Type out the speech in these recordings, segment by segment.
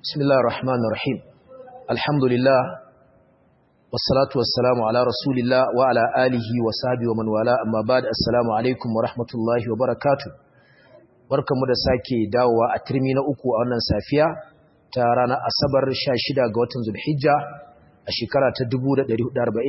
بسم الله الرحمن الرحيم الحمد لله والصلاة والسلام على رسول الله وعلى آله وصحبه ومن والاه أما بعد السلام عليكم ورحمة الله وبركاته barkamu da sake dawowa a turmi na uku a wannan safiya ta ranar asabar 16 ga watan zulhijja a shekara ta 1445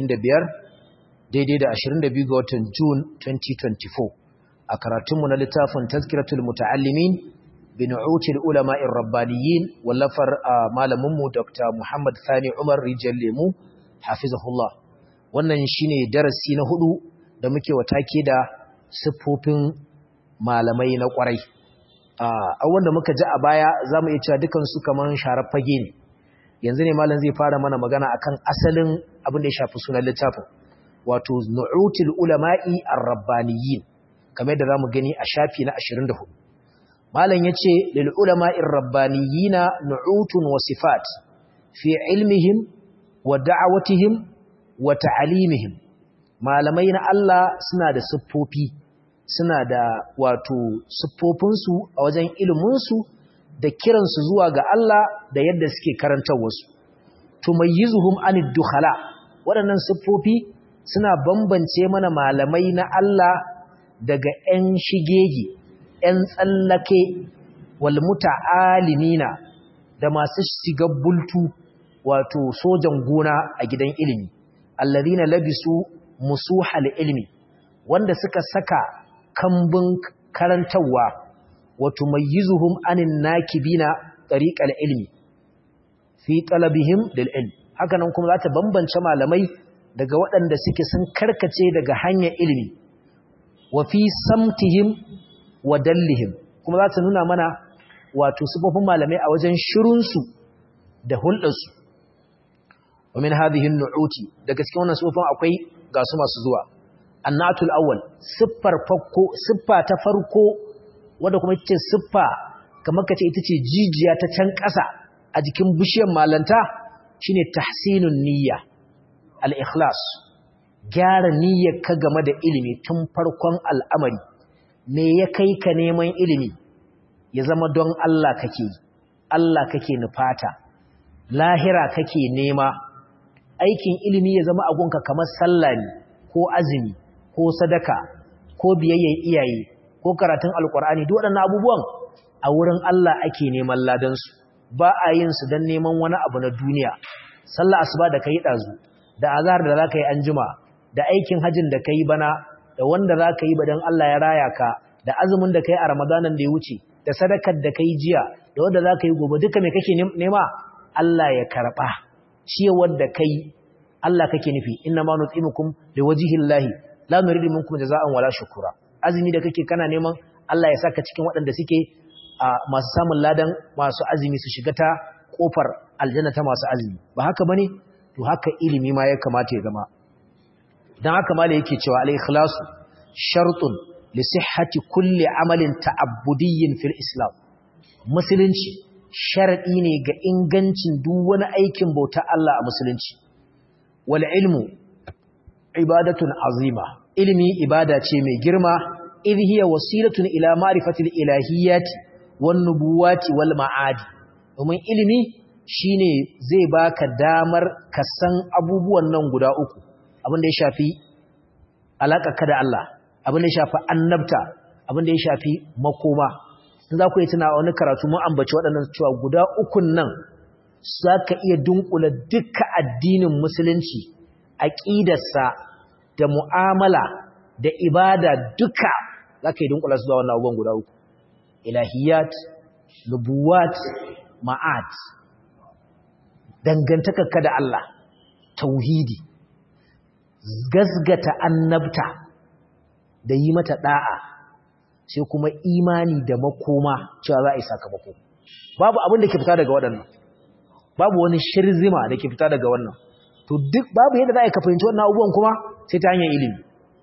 daidai da 22 ga watan June 2024 a karatunmu na littafin tazkiratul muta'allimin binu'util ulama'ir rabbaniyin wallafar malaminmu Dr. Muhammad Sani Umar Rijal Lemu hafizahullah wannan shine darasi na hudu da muke watake da siffofin malamai na kwarai a wanda muka ji a baya zamu iya cewa dukan su kaman sharar fage ne yanzu ne malam zai fara mana magana akan asalin abin da ya shafi sunan littafin wato nu'util ulama'i ar-rabbaniyin kamar yadda zamu gani a shafi na 24 malam yace lil ulama'ir rabbaniyina nu'utun wa sifat fi ilmihim wa da'awatihim wa ta'alimihim malamai na Allah suna da siffofi suna da wato siffofinsu a wajen iliminsu da kiransu zuwa ga Allah da yadda suke karantar wasu tumayyizuhum anid dukhala waɗannan siffofi suna bambance mana malamai na Allah daga 'yan shigegi 'yan tsallake wal muta'alimina da masu shiga bultu wato sojan gona a gidan ilimi alladhina labisu musuhal ilmi wanda suka saka kambun karantawa wato mayyizuhum anin nakibina tariqal ilmi fi talabihim lil ilm haka nan kuma za ta bambance malamai daga waɗanda suke sun karkace daga hanyar ilimi wa fi samtihim wa dallihim kuma za ta nuna mana wato sifofin malamai a wajen shirunsu da hulɗarsu wa min hadhihi nu'uti daga cikin wannan sifofin akwai ga su masu zuwa annatul awwal siffar farko siffa ta farko wanda kuma ita ce siffa kamar kace ita ce jijiya ta can ƙasa a jikin bishiyar malanta shine tahsinun niyya al-ikhlas gyara niyyar ka game da ilimi tun farkon al'amari me ya kai ka neman ilimi ya zama don Allah kake Allah kake nufata lahira kake nema aikin ilimi ya zama agunka kamar sallah ne ko azumi ko sadaka ko biyayyar iyaye ko karatun alkur'ani duk waɗannan abubuwan a wurin Allah ake neman ladansu ba a yin su don neman wani abu na duniya sallah asuba da kai dazu da azhar da zaka yi anjima da aikin hajjin da kai bana da wanda zaka yi badan Allah ya raya ka da azumin da kai a ramadanan da ya wuce da sadakar da kai jiya da wanda zaka yi gobe duka me kake nema Allah ya karba ciyawar da kai Allah kake nufi inna ma nutimukum liwajhillahi la nuridu minkum jazaa'an wala shukura azumi da kake kana neman Allah ya saka cikin waɗanda suke masu samun ladan masu azumi su shiga ta kofar aljanna ta masu azumi ba haka bane to haka ilimi ma ya kamata ya zama dan haka mala yake cewa al-ikhlasu shartun li sihhati kulli amalin ta'abbudiyyin fil islam musulunci sharadi ne ga ingancin duk wani aikin bauta Allah a musulunci wal ilmu ibadatun azima ilimi ibada ce mai girma idh hiya wasilatun ila ma'rifatil ilahiyyati wan nubuwati wal ma'adi domin ilimi shine zai baka damar ka san abubuwan nan guda uku abin da ya shafi ka da Allah abin da ya shafi annabta abin da ya shafi makoma in za ku yi tuna wani karatu mun ambaci waɗannan cewa guda ukun nan za ka iya dunkula duka addinin musulunci aƙidarsa da mu'amala da ibada duka za ka yi dunkula su zuwa wannan abubuwan guda uku ilahiyat nubuwat ma'ad dangantakarka da Allah tauhidi gasgata annabta da yi mata da'a sai kuma imani da makoma cewa za a yi sakamako babu abin da ke fita daga waɗannan babu wani shirzima da ke fita daga wannan to duk babu yadda za a yi ka fahimci wannan abubuwan kuma sai ta hanyar ilimi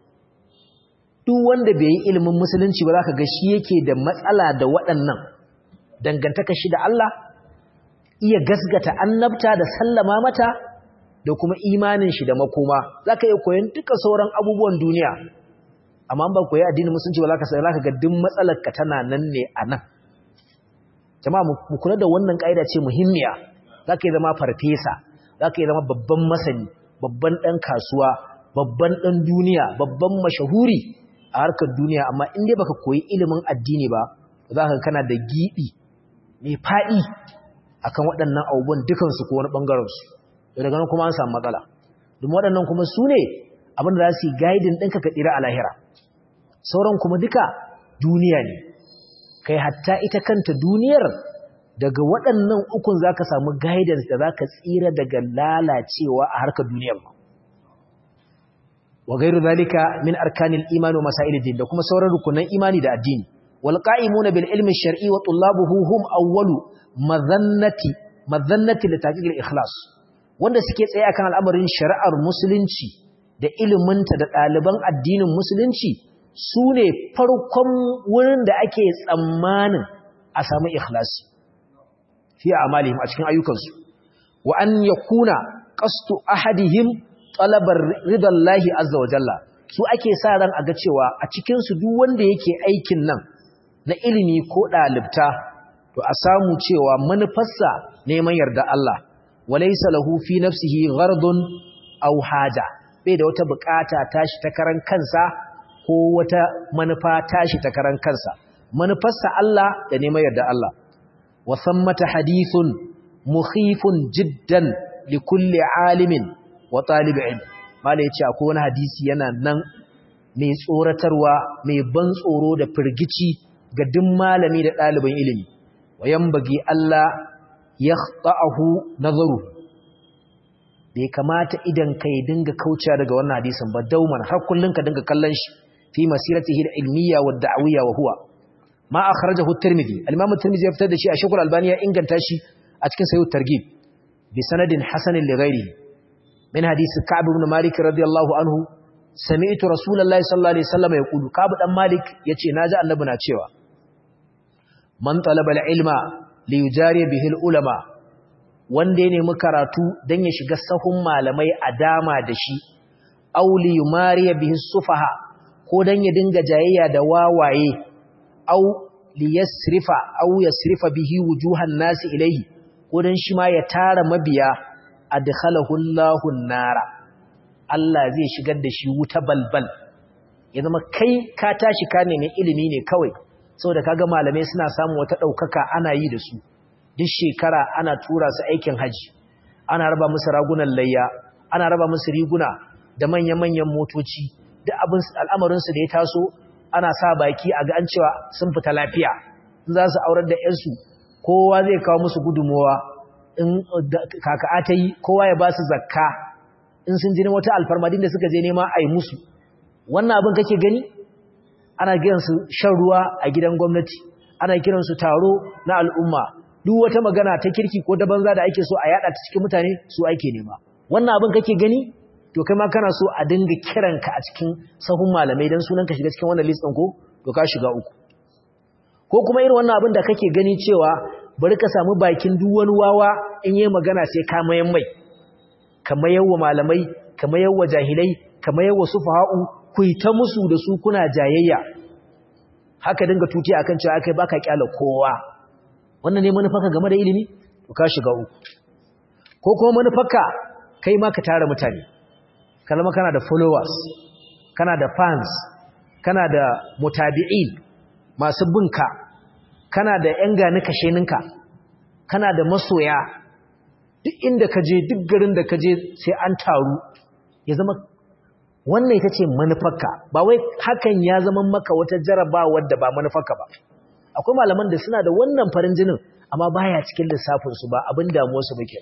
duk wanda bai yi ilimin musulunci ba za ka ga shi yake da matsala da waɗannan dangantaka shi da Allah iya gasgata annabta da sallama mata da kuma imanin shi da makoma za ka iya koyon duka sauran abubuwan duniya amma ba koyi addinin musulunci ba za ka ga duk matsalar ka tana nan ne a nan jama'a mu kula da wannan kaida ce muhimmiya zaka yi zama farfesa zaka yi zama babban masani babban dan kasuwa babban dan duniya babban mashahuri a harkar duniya amma in dai baka koyi ilimin addini ba zaka kana da gibi mai fadi akan waɗannan abubuwan dukan su ko wani bangaren su daga nan kuma an samu matsala domin waɗannan kuma su ne abin da za su yi guiding ɗinka ka tsira a lahira sauran kuma duka duniya ne kai hatta ita kanta duniyar daga waɗannan ukun za ka samu guidance da za ka tsira daga lalacewa a harkar duniyar ba wa gairu zalika min arkanil imani wa masail din da kuma sauran rukunan imani da addini wal qa'imuna bil ilmi shar'i wa tullabuhu hum awwalu madhannati madhannati li tahqiq al ikhlas wanda suke tsaye akan al'amarin shari'ar musulunci da iliminta da ɗaliban addinin musulunci su ne farkon wurin da ake tsammanin a samu ikhlasi fi amalihim a cikin ayyukansu wa an yakuna qastu ahadihim talabar ridallahi azza wa jalla su ake sa ran a ga cewa a cikin su duk wanda yake aikin nan na ilimi ko dalibta to a samu cewa manufarsa neman yarda Allah walaysa lahu fi nafsihi ghardun aw haja bai da wata bukata tashi ta karan kansa ko wata manufa tashi ta karan kansa manufarsa Allah da neman yarda Allah wa sammata hadithun mukhifun jiddan li kulli alimin wa talib ilm malai yace akwai wani hadisi yana nan mai tsoratarwa mai ban tsoro da firgici ga duk malami da ɗaliban ilimi wa yambagi Allah yakhta'ahu nazaru bai kamata idan kai dinga kaucewa daga wannan hadisin ba dauman har kullun ka dinga kallon shi fi masiratihi al-ilmiyya wa da'wiyya wa huwa ma akhrajahu at-tirmidhi al-imam at-tirmidhi ya fitar da shi a shekul albani ya inganta shi a cikin sahih targhib bi sanadin hasan li ghairihi min hadisi ka'b ibn malik radiyallahu anhu sami'tu rasulullahi sallallahu alaihi wasallam yaqulu ka'b dan malik yace naji annabi na cewa man talaba al-ilma li yujari bihi al-ulama wanda ya nemi karatu dan ya shiga sahun malamai a dama da shi aw li yumari bihi sufaha ko dan ya dinga jayayya da wawaye aw li yasrifa aw yasrifa bihi wujuhan nasi ilayhi ko dan shi ma ya tara mabiya adkhalahu Allahu nara Allah zai shigar da shi wuta balbal ya zama kai ka tashi ka nemi ilimi ne kawai saboda kaga malamai suna samun wata daukaka ana yi da su duk shekara ana tura su aikin haji ana raba musu ragunan layya ana raba musu riguna da manyan-manyan motoci duk abin al'amarin su da ya taso ana sa baki a ga an cewa sun fita lafiya in za su aurar da yansu kowa zai kawo musu gudunmowa in kaka'a ta yi kowa ya ba su zakka in sun jini wata alfarmadin da suka je nema a yi musu wannan abin kake gani ana kiransu shan ruwa a gidan gwamnati ana kiransu taro na al'umma duk wata magana ta kirki ko da banza da ake so a yada ta cikin mutane su ake nema wannan abin kake gani to kai ma kana so a dinga kiranka a cikin sahun malamai dan sunan ka shiga cikin wannan list din ko to ka shiga uku ko kuma irin wannan abin da kake gani cewa bari ka samu bakin duk wani wawa in yi magana sai ka mayan mai ka mayar wa malamai ka mayar wa jahilai ka mayar wa sufaha'u ku yi ta musu da su kuna jayayya haka dinga tuti akan cewa kai baka kyala kowa wannan ne manufarka game da ilimi to ka shiga uku ko kuma manufarka kai ma ka tara mutane kalma kana da followers kana da fans kana da mutabi'in masu binka kana da yan gani kasheninka kana da masoya duk inda ka je duk garin da ka je sai an taru ya zama wannan ita ce manufarka ba wai hakan ya zama maka wata jarabawar da ba manufarka ba akwai malaman da suna da wannan farin jinin amma baya cikin lissafinsu ba abin damuwarsu muke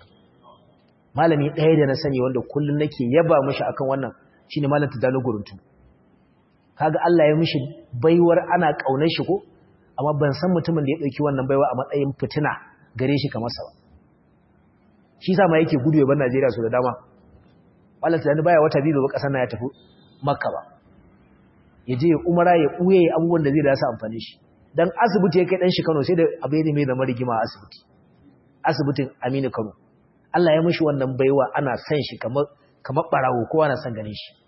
malami ɗaya da na sani wanda kullum nake yaba mishi akan wannan shine malam Tijjani Guruntu kaga Allah ya mishi baiwar ana kaunar shi ko amma ban san mutumin da ya dauki wannan baiwa a matsayin fitina gare shi kamar sa ba shi sa ma yake gudu ya bar Najeriya su da dama malam Tijjani baya wata biyu ba kasar na ya tafi Makka ba ya je umara ya buye abubuwan da zai da su amfani shi dan asibiti ya kai dan shi Kano sai da abu ne mai zama rigima a asibiti asibitin Aminu Kano Allah ya mishi wannan baiwa ana san shi kamar kamar barawo kowa na san ganin shi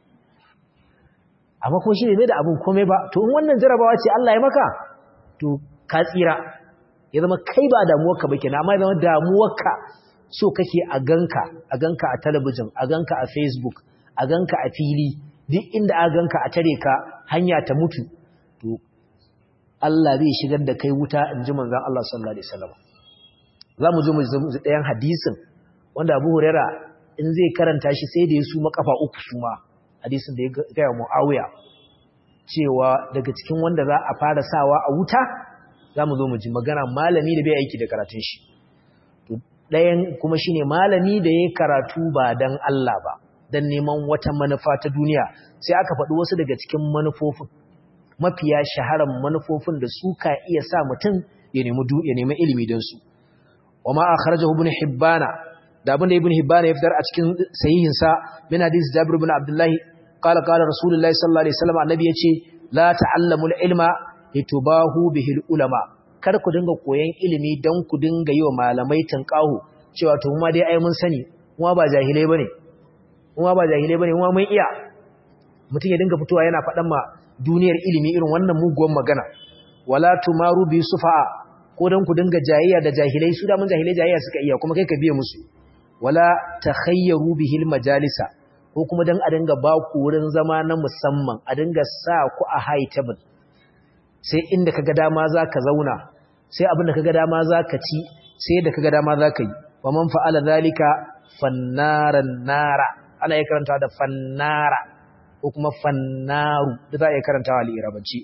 amma kuma shi ne mai da abin komai ba to in wannan jarabawa ce Allah ya maka to ka tsira ya zama kai ba damuwarka ba kenan amma ya zama damuwarka so kake a ganka a ganka a talabijin a ganka a facebook a ganka a fili duk inda a ganka a tare ka hanya ta mutu to Allah zai shigar da kai wuta in ji manzon Allah sallallahu alaihi wasallam za mu zo mu ji ɗayan hadisin wanda Abu Huraira in zai karanta shi sai da ya suma kafa uku suma hadisin da ya gaya Muawiya cewa daga cikin wanda za a fara sawa a wuta za mu zo mu ji magana malami da bai aiki da karatun shi ɗayan kuma shine malami da ya karatu ba dan Allah ba dan neman wata manufa ta duniya sai aka faɗi wasu daga cikin manufofin mafiya shaharar manufofin da su ka iya sa mutum ya nemi ya nemi ilimi don su wama akhrajahu ibn hibbana da abin da ibn hibbana ya fitar a cikin sahihin sa min hadisi jabir ibn abdullah qala qala rasulullahi sallallahu alaihi wasallam annabi yace la ta'allamul ilma litubahu bihil ulama kar ku dinga koyan ilimi dan ku dinga yi wa malamai tanqahu cewa to kuma dai ai mun sani kuma ba jahilai bane kuma ba jahilai bane kuma mun iya mutum ya dinga fitowa yana faɗan ma duniyar ilimi irin wannan muguwan magana wala tumaru bi sufa'a ko dan ku dinga jayayya da jahilai su da mun jahilai jayayya suka iya kuma kai ka biye musu wala takhayyaru bihil majalisa ko kuma dan a dinga ba ku wurin zama na musamman a dinga sa ku a high table sai inda kaga dama zaka zauna sai abin da kaga dama zaka ci sai da kaga dama zaka yi wa man fa'ala zalika fannaran nara ana iya karanta da fannara ko kuma fannaru da za a iya karantawa al'irabanci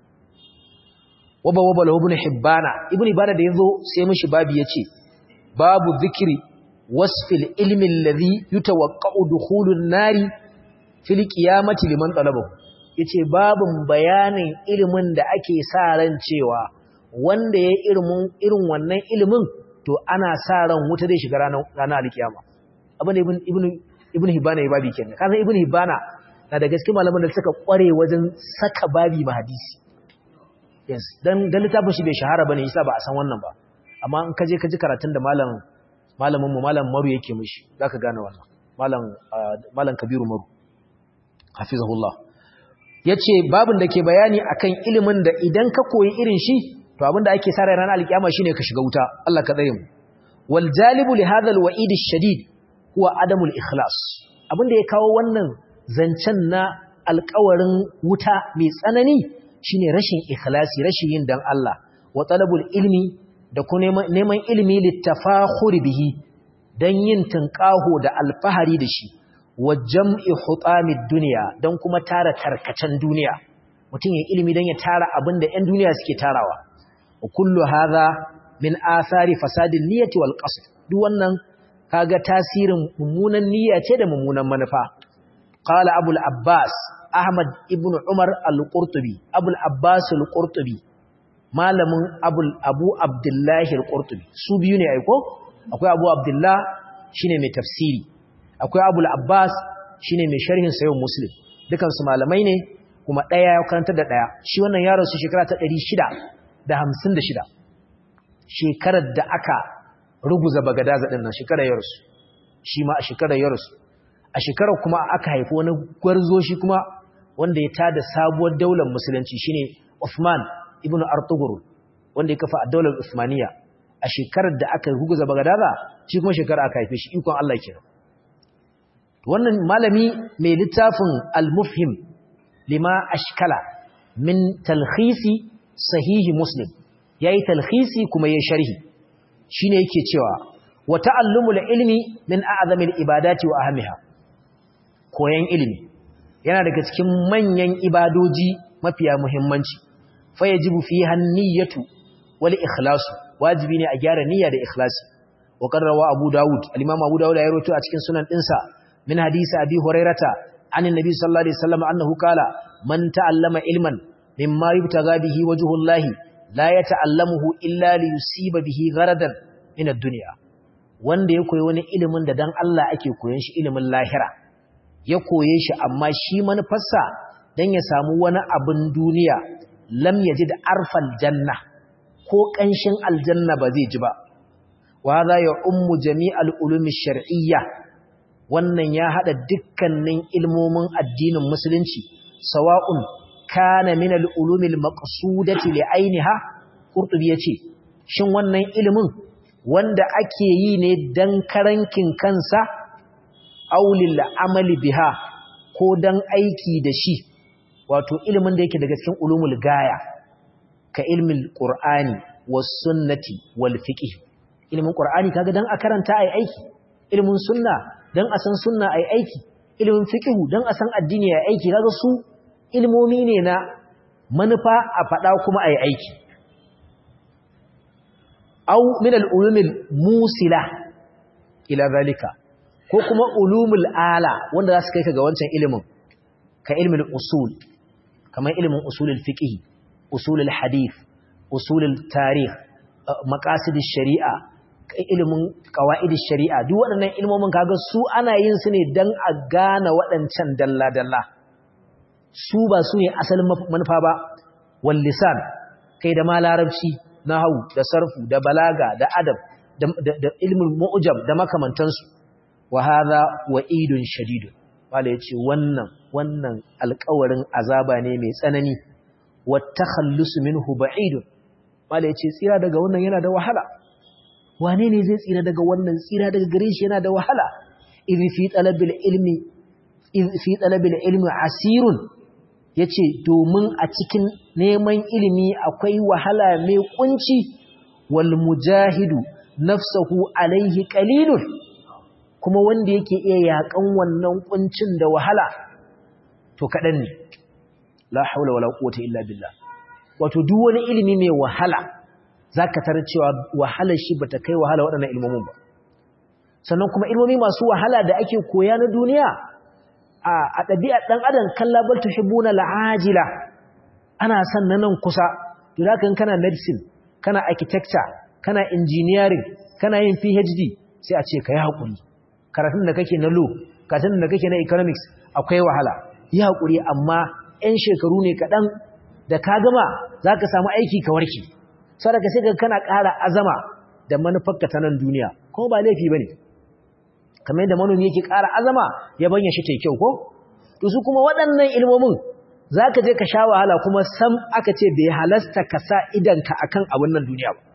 waba waba lahu ibn hibbana ibn hibbana da yazo sai mishi babu yace babu zikri wasfil ilmi alladhi yutawaqqa'u dukhulun nari fil qiyamati liman talabahu yace babun bayanin ilimin da ake sa ran cewa wanda ya ilimin irin wannan ilimin to ana sa ran wuta zai shiga ranar ranar alkiyama abin ibn ibn ibn hibbana ya babi kenan kasan ibn hibbana na da gaske malaman da suka kware wajen saka babi ma hadisi yes dan dan littafin shi bai shahara bane yasa ba a san wannan ba amma in ka je ka ji karatun da malam malamin mu malam Maru yake mishi zaka gane wannan malam malam Kabiru Maru hafizahullah yace babin da ke bayani akan ilimin da idan ka koyi irin shi to abinda ake sa ran alkiyama shine ka shiga wuta Allah ka tsare mu wal jalibu li hadha al wa'id ash-shadid huwa adamul ikhlas abinda ya kawo wannan zancen na alƙawarin wuta mai tsanani shine rashin ikhlasi rashin yin dan Allah wa talabul ilmi da kuma neman ilimi littafakhuri bihi dan yin tunƙaho da alfahari da shi wa jam'i hutamid dunya dan kuma tara tarkacen duniya mutum ya ilimi dan ya tara abin da 'yan duniya suke tarawa wa kullu hadha min athari fasadin niyyati wal qasd duk wannan kaga tasirin mummunan niyya ce da mummunan manufa qala abul abbas ahmad ibn umar al-qurtubi abul abbas al-qurtubi malamin abul abu abdullahi al-qurtubi su biyu ne aiko akwai abu abdullah shine mai tafsiri akwai abul abbas shine mai sharhin sayyid muslim dukan su malamai ne kuma daya ya karanta da daya shi wannan yaron su shekara ta 656 shekarar da aka ruguza bagadaza din nan shekarar yarsu shi ma a shekarar yarsu a shekarar kuma aka haifi wani gwarzo shi kuma wanda ya tada sabuwar daular musulunci shine Uthman ibn Artugur wanda ya kafa a daular Uthmaniya a shekarar da aka ruguza bagadaza shi kuma shekarar aka haife shi ikon Allah kenan wannan malami mai littafin al-mufhim lima ashkala min talkhisi sahihi muslim yayi talkhisi kuma yayi sharhi shine yake cewa wa ta'allumul ilmi min a'zamil ibadati wa ahamiha koyan ilimi yana daga cikin manyan ibadoji mafiya muhimmanci fa yajibu fiha an-niyyatu wal ikhlasu wajibi ne a gyara niyya da ikhlasi wa qarrawa abu daud al-imam abu daud ya rawaito a cikin sunan dinsa min hadisi abi hurairata anin nabi sallallahu alaihi wasallam annahu qala man ta'allama ilman mimma yubtaga bihi wajhullahi la yata'allamuhu illa li yusiba bihi gharadan min ad-dunya wanda ya koyi wani ilimin da dan Allah ake koyon shi ilimin lahira ya koye shi amma shi manufarsa dan ya samu wani abin duniya lam yajid arfal janna ko kanshin aljanna ba zai ji ba wa hadha ya ummu jami'al ulumi shar'iyya wannan ya hada dukkanin ilmomin addinin musulunci sawa'un kana min al-ulumi al-maqsudati li ainiha qurtubi yace shin wannan ilimin wanda ake yi ne dan karankin kansa aulil amali biha ko dan aiki da shi wato ilimin da yake daga cikin ulumul gaya ka ilmin qur'ani was sunnati wal fiqh ilimin qur'ani kaga dan a karanta ai aiki ilimin sunna dan a san sunna ai aiki ilimin fiqh dan a san addini ai aiki kaga su ilmomi ne na manufa a fada kuma ai aiki aw min al-ulumil musila ila zalika ko kuma ulumul ala wanda za su kai ka ga wancan ilimin ka ilmin usul kamar ilimin usulul fiqh usulul hadith usulul tarikh maqasidish shari'a ilimin qawaidis shari'a duk waɗannan ilmomin kaga su ana yin su ne dan a gane waɗancan dalla dalla su ba su ne asalin manufa ba wal lisan kai da ma larabci nahwu da sarfu da balaga da adab da ilmin mu'jam da makamantansu wa hadha wa'idun shadidun wala yace wannan wannan alƙawarin azaba ne mai tsanani wa takhallusu minhu ba'idun wala yace tsira daga wannan yana da wahala wane ne zai tsira daga wannan tsira daga gare shi yana da wahala idh fi talabil ilmi idh fi talabil ilmi asirun yace domin a cikin neman ilimi akwai wahala mai kunci wal mujahidu nafsuhu alaihi qalilun kuma wanda yake iya yakan wannan kuncin da wahala to kadan ne la haula wala quwwata illa billah wato duk wani ilimi mai wahala zaka tarar cewa wahalar shi bata kai wahala waɗannan ilmomin ba sannan kuma ilmomi masu wahala da ake koya na duniya a ɗabi'ar ɗan adam kalla bal tuhibbuna al'ajila ana son na nan kusa to zaka kana medicine kana architecture kana engineering kana yin PhD sai a ce kai hakuri karatun da kake na law karatun da kake na economics akwai wahala yi hakuri amma 'yan shekaru ne kaɗan da ka gama zaka samu aiki ka warke saboda sai ka kana ƙara azama da manufarka ta nan duniya kuma ba laifi bane kamar yadda manomi yake ƙara azama ya banya shi tai kyau ko to su kuma waɗannan ilmomin zaka je ka sha wahala kuma sam aka ce bai halasta ka sa idanka akan abin nan duniya ba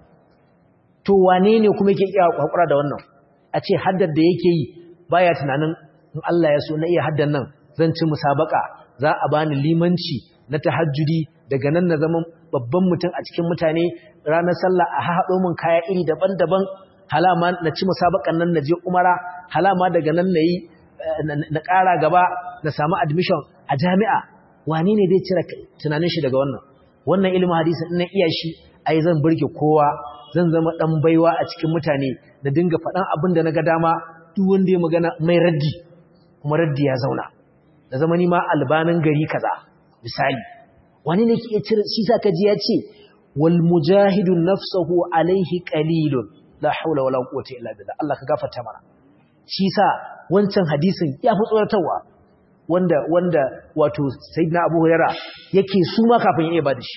to wane ne kuma yake iya hakura da wannan a ce haddar da yake yi baya tunanin in Allah ya so na iya haddan nan zan ci musabaka za a bani limanci na tahajjudi daga nan na zama babban mutum a cikin mutane ranar sallah a haɗo min kaya iri daban-daban halama na ci musabakan nan na je umara halama daga nan na yi na ƙara gaba na samu admission a jami'a wani ne zai cire tunanin shi daga wannan wannan ilimin hadisi ina iya shi ai zan burge kowa zan zama dan baiwa a cikin mutane da dinga faɗan abin da na ga dama duk wanda ya magana mai raddi kuma raddi ya zauna da zama ni ma albanin gari kaza misali wani ne ke cire shi sa kaji ya ce wal mujahidu nafsuhu alaihi qalilun la haula wala quwwata illa billah Allah ka gafarta mana shi sa wancan hadisin ya fi tsoratarwa wanda wanda wato sayyidina Abu Hurairah yake suma kafin ya iya bada shi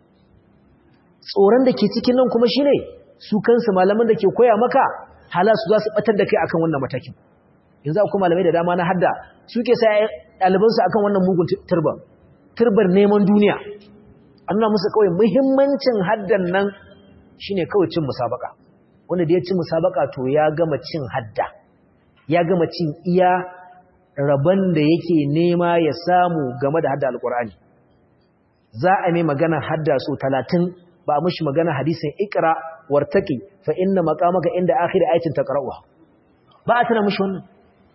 tsoron da ke cikin nan kuma shine su kansu malaman da ke koya maka hala su za su batar da kai akan wannan matakin yanzu akwai malamai da dama na hadda suke sai ɗalibansu akan wannan mugun turban turbar neman duniya an nuna musu kawai muhimmancin haddan nan shine kawai cin musabaka wanda da ya ci musabaka to ya gama cin hadda ya gama cin iya rabon da yake nema ya samu game da hadda alkur'ani za a mai magana hadda so talatin ba a mushi magana hadisin ikra wartaki fa inna maqamaka inda akhir ayatin taqra'uha ba a tana mushi wannan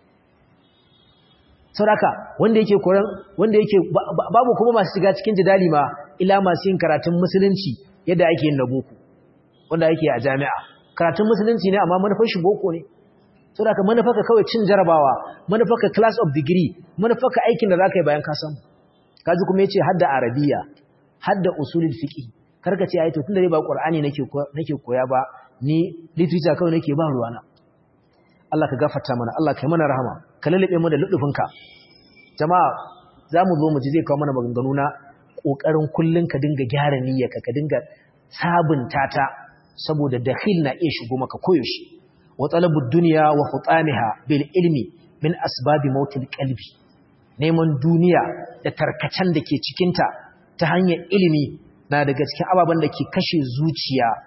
sauraka wanda yake koran wanda yake babu kuma masu shiga cikin jidali ma ila masu yin karatun musulunci yadda ake yin na boko wanda ake a jami'a karatun musulunci ne amma manufar shi boko ne sauraka manufarka kawai cin jarabawa manufarka class of degree manufarka aikin da zaka yi bayan ka samu kaji kuma yace hadda arabiya hadda usulul fiqh karka ce ai to tunda dai ba qur'ani nake nake koya ba ni literature kawai nake ba ruwana Allah ka gafarta mana Allah ka yi mana rahama ka lalube mu da ludufinka jama'a zamu zo mu ji zai kawo mana maganganu na kokarin kullun ka dinga gyara niyyarka ka dinga sabunta ta saboda dakhil na iya shigo maka koyaushe wa talabud dunya wa khutamiha bil ilmi min asbabi mautil qalbi neman duniya da tarkacen da ke cikin ta ta hanyar ilimi na daga cikin ababen da ke kashe zuciya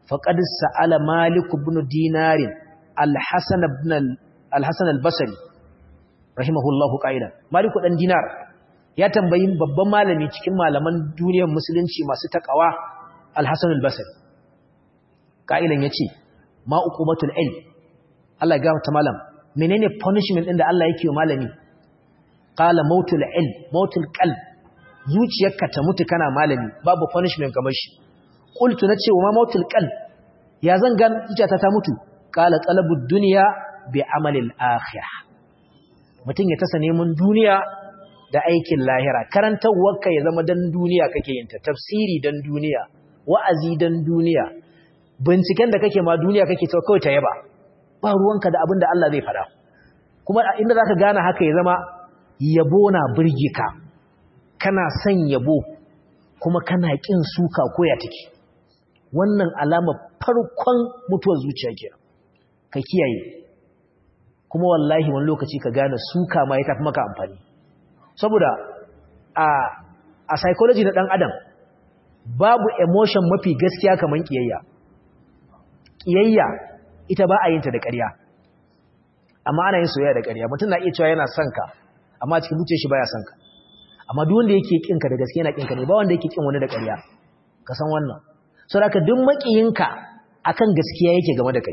faqad sa'ala malik ibn dinar al-hasan ibn al-hasan al-basri rahimahullahu qa'idan malik dan dinar ya tambayi babban malami cikin malaman duniyar musulunci masu takawa al-hasan al-basri qa'ilan yace ma uqubatul ilm Allah ya gafarta malam menene punishment din da Allah yake wa malami qala mautul ilm mautul qalb zuciyarka ta mutu kana malami babu punishment kamar shi qultu nace wa ma mautul qalb ya zan gan zuciyata ta mutu qala talabud dunya bi amalil akhirah mutun ya tasa neman duniya da aikin lahira karantawarka ya zama dan duniya kake yin ta tafsiri dan duniya wa'azi dan duniya binciken da kake ma duniya kake ta kawai ta yaba ba ruwanka da abin da Allah zai fada kuma inda zaka gane haka ya zama yabo na burge ka kana son yabo kuma kana kin suka koya take wannan alama farkon mutuwar zuciya ke ka kiyaye kuma wallahi wani lokaci ka gane suka ma ya tafi maka amfani saboda a a psychology na dan adam babu emotion mafi gaskiya kaman kiyayya kiyayya ita ba a yin ta da ƙarya amma ana yin soyayya da ƙarya mutum na iya cewa yana son ka amma cikin zuciyar shi baya son ka amma duk wanda yake kinka da gaske yana kinka ne ba wanda yake kin wani da ƙarya ka san wannan saboda duk makiyinka akan gaskiya yake game da kai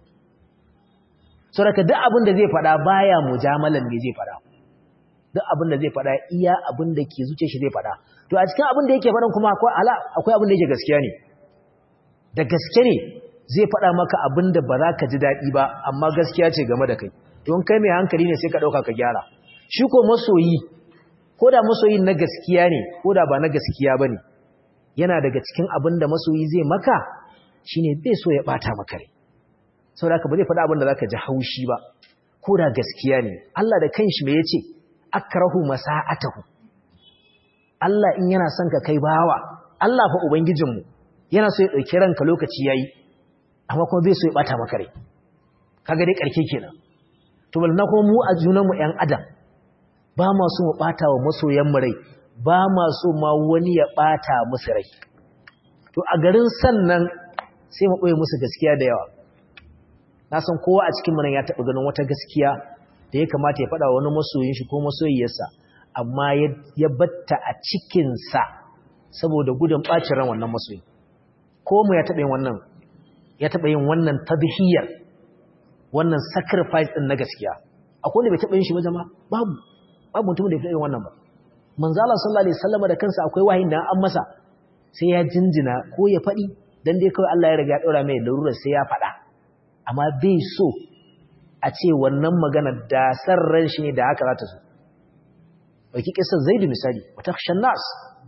saboda duk abin da zai faɗa baya mujamalan ne zai faɗa duk abin da zai faɗa iya abin da ke zuciyar shi zai faɗa to a cikin abin da yake faɗan kuma akwai ala akwai abin da yake gaskiya ne da gaske ne zai faɗa maka abin da ba za ka ji daɗi ba amma gaskiya ce game da kai don kai mai hankali ne sai ka ɗauka ka gyara shi ko masoyi ko da masoyi na gaskiya ne ko da ba na gaskiya ba ne yana daga cikin abin da masoyi zai maka shi ne bai so ya ɓata maka rai sau da ba zai faɗa abin da za ka ji haushi ba ko da gaskiya ne Allah da kanshi mai ya ce akrahu masa'atahu Allah in yana son ka kai bawa Allah fa ubangijinmu yana so ya ɗauki ranka lokaci yayi amma kuma bai so ya bata maka rai kaga dai karke kenan to balna kuma mu a junan mu ƴan adam ba ma so mu bata wa masoyan mu rai ba ma so ma wani ya bata musu rai to a garin sannan sai mu boye musu gaskiya da yawa na san kowa a cikin mu nan ya taba ganin wata gaskiya da ya kamata ya faɗa wa wani masoyin shi ko masoyiyarsa amma ya batta a cikin sa saboda gudun bacin ran wannan masoyi ko mu ya taba yin wannan ya taɓa yin wannan tabihiyar wannan sacrifice ɗin na gaskiya akwai wanda bai taɓa yin shi ba jama babu babu mutum da ya taɓa yin wannan ba manzala sallallahu alaihi wasallam da kansa akwai wahayin da an masa sai ya jinjina ko ya faɗi dan dai kawai Allah ya riga ya ɗora mai larurar sai ya faɗa amma bai so a ce wannan magana da san ran shi ne da haka za ta so ɗauki kisar zaidu misali wata nas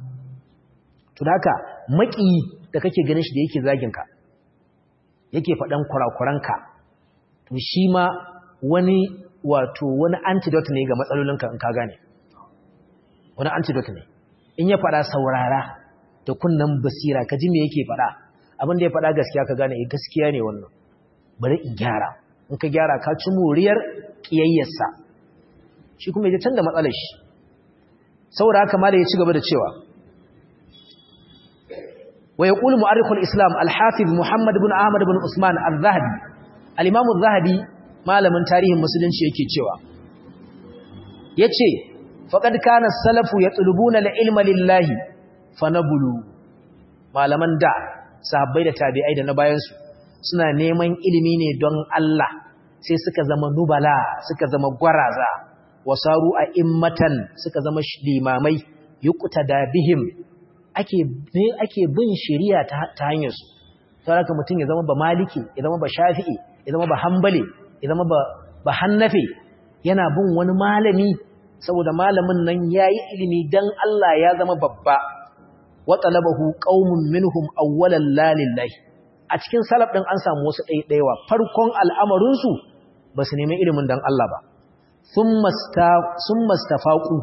to da haka maƙiyi da kake ganin shi da yake zagin ka yake faɗan kurakuranka to shi ma wani wato wani antidote ne ga matsalolinka in ka gane wani antidote ne in ya faɗa saurara da kunnan basira ka ji me yake faɗa abin da ya faɗa gaskiya ka gane eh gaskiya ne wannan bari in gyara in ka gyara ka ci moriyar kiyayyarsa shi kuma ya canza matsalar shi saboda haka ma da ya ci gaba da cewa ويقول مؤرخ الإسلام الحافظ محمد بن أحمد بن عثمان الذهبي الإمام الذهبي malamin tarihin musulunci yake cewa yace faqad kana salafu yatlubuna al-ilma lillahi fanabulu malaman da sahabbai da tabi'ai da na bayan su suna neman ilimi ne don Allah sai suka zama nubala suka zama gwaraza wasaru a immatan suka zama limamai yuqtada bihim ake ake bin shari'a ta hanyar su saboda mutum ya zama ba maliki ya zama ba shafi'i ya zama ba hanbali ya zama ba ba hannafi yana bin wani malami saboda malamin nan yayi ilimi dan Allah ya zama babba wa talabahu qaumun minhum awwalan la lillahi a cikin salaf din an samu wasu ɗaiɗaiwa farkon al'amarin su ba su nemi ilimin dan Allah ba thumma sta thumma stafaqu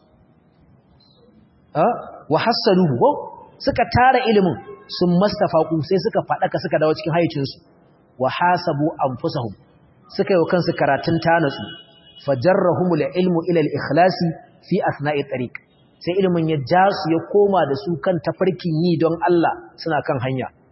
wa hassaluhu ko suka tara ilimin sun mastafaku sai suka fadaka suka dawo cikin hayyacinsu wa hasabu anfusahum suka yi kansu karatun tanatsu fajarrahumul ilmu ila al-ikhlasi fi asna'i tariq sai ilimin ya ja su ya koma da su kan tafarkin yi don Allah suna kan hanya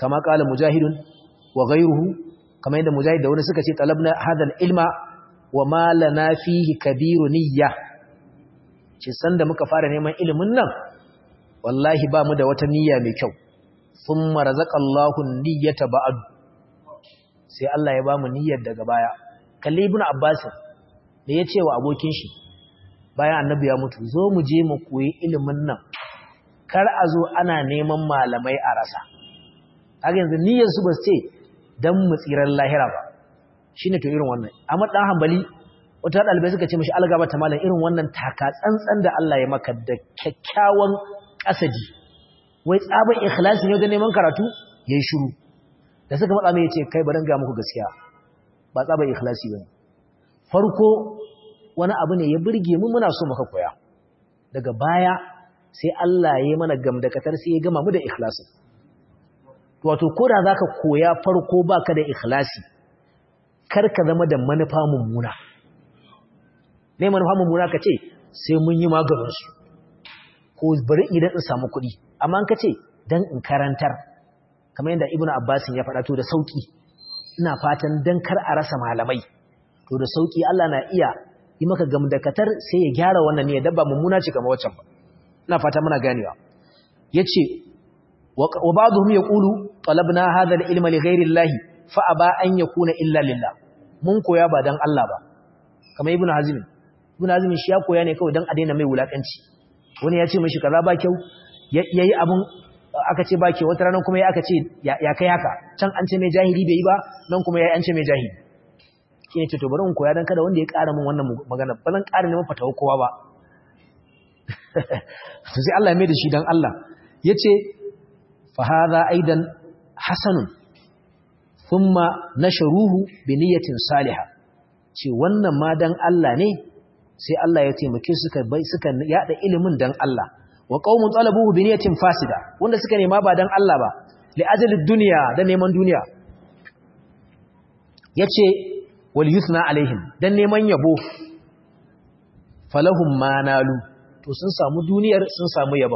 kama qala mujahidun wa ghayruhu kama yadda mujahid da wani suka ce talabna hadal ilma wa ma lana fihi kabiru niyya ce sanda muka fara neman ilimin nan wallahi ba mu da wata niyya mai kyau thumma razaqallahu niyyata ba'd sai Allah ya ba mu niyyar daga baya kalli ibnu abbas da ya ce wa abokin shi bayan annabi ya mutu zo mu je mu koyi ilimin nan kar a zo ana neman malamai a rasa haka yanzu niyyar su ba su ce dan mu tsirar lahira ba shine to irin wannan amma dan hanbali wata dalibai suka ce mishi algaba ta malam irin wannan taka tsantsan da Allah ya maka da kyakkyawan kasadi wai tsaban ikhlasi ne ga neman karatu yayi shiru da suka matsa mai yace kai bari ga muku gaskiya ba tsaban ikhlasi bane farko wani abu ne ya burge mu muna so muka koya daga baya sai Allah ya yi mana gamdakatar sai ya gama mu da ikhlasi wato koda zaka koya farko baka da ikhlasi kar ka zama da manufa mummuna ne manufa mummuna ka ce sai mun yi maganin su ko bari idan in samu kuɗi amma an ka ce dan in karantar kamar yadda ibnu abbas ya faɗa to da sauki ina fatan dan kar a rasa malamai to da sauki Allah na iya yi maka gamdakatar sai ya gyara wannan ne dabba mummuna ce kamar waccan ba ina fata muna ganewa yace wa ba'dhum yaqulu talabna hadha al-ilma li ghayri Allah fa aba an yakuna illa lillah mun koya ba dan Allah ba kamar ibnu hazim ibnu hazim shi ya koya ne kawai dan a daina mai wulakanci wani ya ce mishi kaza ba kyau yayi abun aka ce ba kyau wata ranar kuma ya aka ce ya kai haka can an ce mai jahili bai yi ba nan kuma ya an ce mai jahili shi ne ce to bari in koya dan kada wanda ya ƙara min wannan magana ba zan ƙara neman fatawa kowa ba to sai Allah ya mai da shi dan Allah yace fa hadha aidan hasanun thumma nasharuhu bi niyyatin salihah ce wannan ma dan Allah ne sai Allah ya taimake suka bai suka yada ilimin dan Allah wa qaumun talabuhu bi niyyatin fasida wanda suka nema ba dan Allah ba li ajali dunya da neman duniya yace wal yusna alaihim dan neman yabo falahum manalu to sun samu duniyar sun samu yabo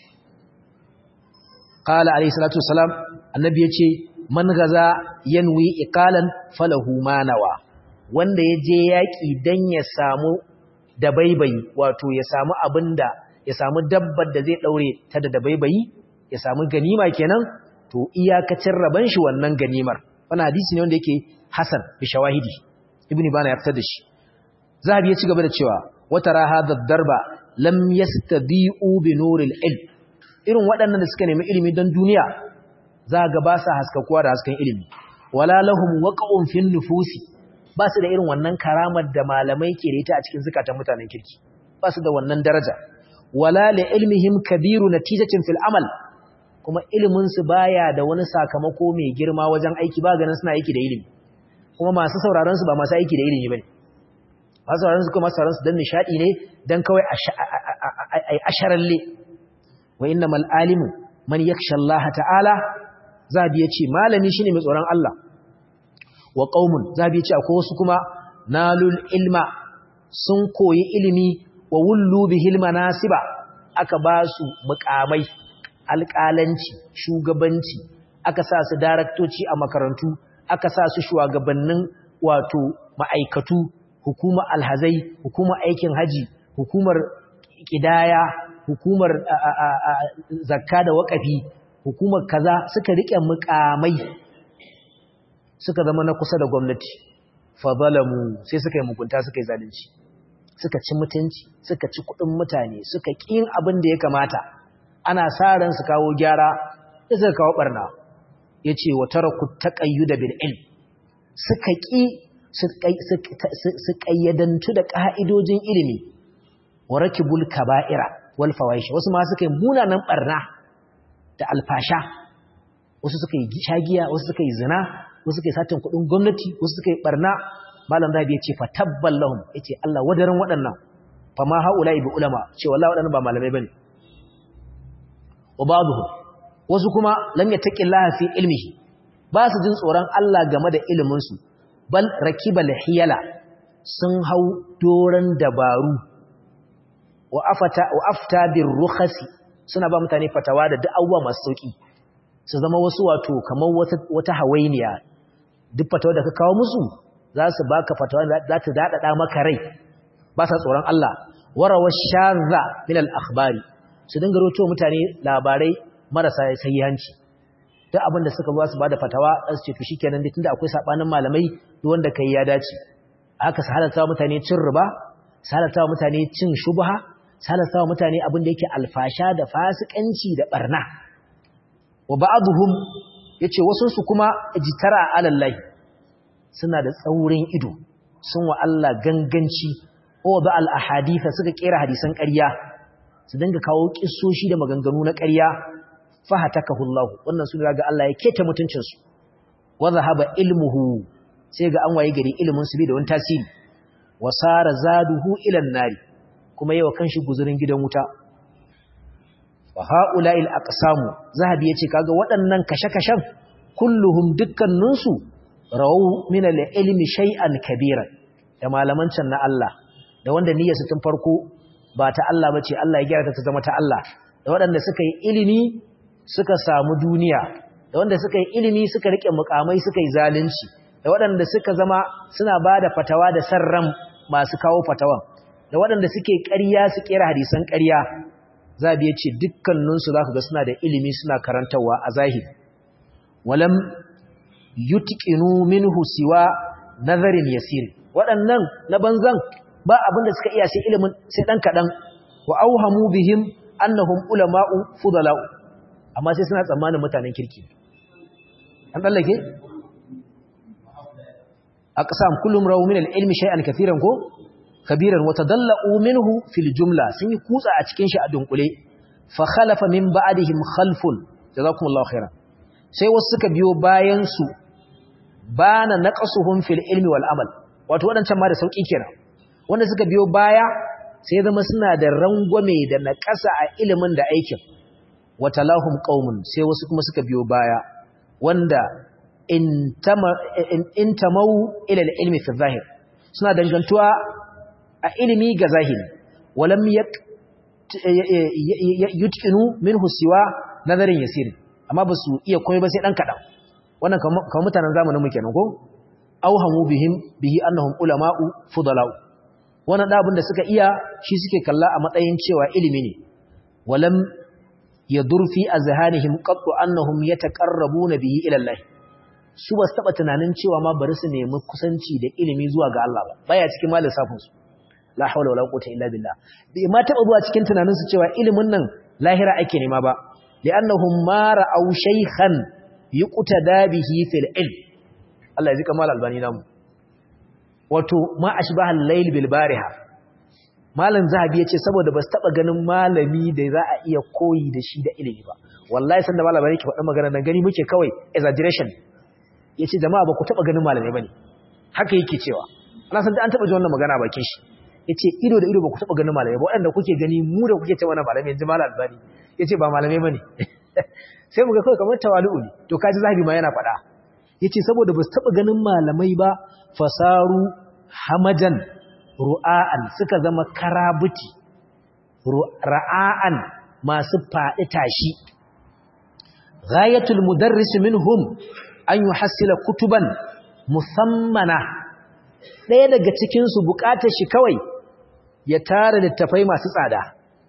qala alayhi salatu wassalam annabi yace man gaza yanwi iqalan falahu manawa wanda yaje yaki dan ya samu dabaibayi wato ya samu abinda ya samu dabbar da zai daure ta da dabaibayi ya samu ganima kenan to iyakacin raban shi wannan ganimar wannan hadisi ne wanda yake hasan bi shawahidi ibnu bana ya fitar da shi zahabi ya ci gaba da cewa watara hadha darba lam yastabi'u bi nuril ilm irin waɗannan da suka nemi ilimi don duniya za ga ba sa haskakuwa da hasken ilimi wala lahum waqa'un fin nufusi ba su da irin wannan karamar da malamai ke da ita a cikin zukatan mutanen kirki ba su da wannan daraja wala li ilmihim kabiru natijatin fil amal kuma ilimin su baya da wani sakamako mai girma wajen aiki ba ganin suna aiki da ilimi kuma masu sauraron su ba masu aiki da ilimi bane masu sauraron su kuma masu sauraron su dan nishadi ne dan kawai ai asharalle wa innamal alimu man yakhsha Allah ta'ala zabi yace malami shine mai tsoron Allah wa qaumun zabi yace akwai wasu kuma nalul ilma sun koyi ilimi wa wullu bihil manasiba aka ba su mukamai alƙalanci shugabanci aka sa su daraktoci a makarantu aka sa su shugabannin wato ma'aikatu hukumar alhazai hukumar aikin haji hukumar kidaya hukumar zakka da waƙafi hukumar kaza suka rike mukamai suka zama na kusa da gwamnati fa zalamu sai suka yi mugunta suka yi zalunci suka ci mutunci suka ci kuɗin mutane suka ƙin abin da ya kamata ana sa ran su kawo gyara da suka kawo barna yace wa taraku taqayyud bil ilm suka ƙi su ƙayyadantu da ƙa'idojin ilimi wa rakibul kaba'ira wal fawahish wasu ma suka yi munanan barna da alfasha wasu suka yi shagiya wasu suka yi zina wasu suka yi satin kuɗin gwamnati wasu suka yi barna malam rabi ya ce fa tabbal lahum yace Allah wadaran waɗannan fa ma haula'i bi ulama ce wallahi waɗannan ba malamai bane wa ba'dhum wasu kuma lam yattaqillaha fi ilmihi ba su jin tsoron Allah game da ilimin su bal rakibal hiyala sun hau doran dabaru wa afata wa afta bir rukhasi suna ba mutane fatawa da duk abubuwa masu sauki su zama wasu wato kamar wata wata hawainiya duk fatawa da ka kawo musu za su baka fatawa za ta dadada maka rai ba sa tsoron Allah warawa shadha min al-akhbari su dinga roto mutane labarai marasa sahihanci duk abin da suka zo su bada fatawa su ce to shikenan dai tunda akwai sabanin malamai duk wanda kai ya dace aka su halatta mutane cin riba su halatta mutane cin shubha su halatta mutane abin da yake alfasha da fasikanci da barna wa ba'dhum yace wasun su kuma ijtara alallahi suna da tsaurin ido sun wa Allah ganganci o ba al ahaditha suka kera hadisan ƙarya su dinga kawo kissoshi da maganganu na ƙarya fahatakahu Allah wannan sun ga Allah ya keta mutuncin su wa zahaba ilmuhu sai ga an waye gari ilimin su bai da wani tasiri wasara zaduhu ila nari kuma yawa kanshi guzurin gidan wuta wa haula'il aqsamu zahabi yace kaga waɗannan kashe-kashen kulluhum dukkaninsu rawu min al-ilmi shay'an kabira da malaman can na Allah da wanda niyyarsu tun farko ba ta Allah bace Allah ya gyara ta zama ta Allah da waɗanda suka yi ilimi suka samu duniya da wanda suka yi ilimi suka rike mukamai suka yi zalunci da waɗanda suka zama suna bada fatawa da sarran masu kawo fatawan da waɗanda suke ƙarya su kera hadisan ƙarya zabi yace dukkaninsu zaka ga suna da ilimi suna karantawa a zahiri walam yutqinu minhu siwa nazarin yasir waɗannan na banzan ba abin da suka iya sai ilimin sai dan kadan wa auhamu bihim annahum ulama'u fudala'u amma sai suna tsammanin mutanen kirki an dallake aqsam kullum rawu min al-ilmi shay'an katiran ko kabiran wa tadallu minhu fil jumla sun yi kutsa a cikin shi a dunkule fa khalafa min ba'dihim khalfun jazakumullahu khairan sai wasu suka biyo bayan su bana naqasuhum fil ilmi wal amal wato wadancan ma da sauki kenan wanda suka biyo baya sai zama suna da rangwame da naqasa a ilimin da aikin watalahum qaumun sai wasu kuma suka biyo baya wanda intamau ila ilmi fi zahir suna dangantuwa a ilimi ga zahiri walam yutqinu minhu siwa nazarin yasir amma ba su iya komai ba sai dan kadan wannan kamar mutanen zamanin mu kenan ko auhamu bihim bihi annahum ulama'u fudala'u wannan da abin da suka iya shi suke kalla a matsayin cewa ilimi ne walam yadur fi azhanihim qattu annahum yataqarrabuna bihi ila Allah su ba su taba tunanin cewa ma bari su nemi kusanci da ilimi zuwa ga Allah ba baya cikin malin safin su la hawla wala quwwata illa billah bai ma taba zuwa cikin tunanin su cewa ilimin nan lahira ake nema ba li'annahum ma ra'aw shaykhan yuqtada bihi fil ilm Allah ya zika mal albani namu wato ma ashbaha al-layl bil bariha malam zahabi yace saboda ba su taba ganin malami da za a iya koyi da shi da ilimi ba wallahi sanda malama yake faɗa magana nan gani muke kawai exaggeration yace jama'a ba ku taba ganin malamai bane haka yake cewa ana san da an taba ji wannan magana bakin shi yace ido da ido ba ku taba ganin malamai ba waɗanda kuke gani mu da kuke cewa malamai yanzu malam albani yace ba malamai bane sai mu ga kawai kamar tawalu'u ne to kaji zahabi ma yana faɗa yace saboda ba su taba ganin malamai ba fasaru hamajan ru'a'an suka zama karabuti ra'a'an masu faɗi tashi ghayatul mudarris minhum an yuhassila kutuban musammana ɗaya daga cikin su bukatar shi kawai ya tara littafai masu tsada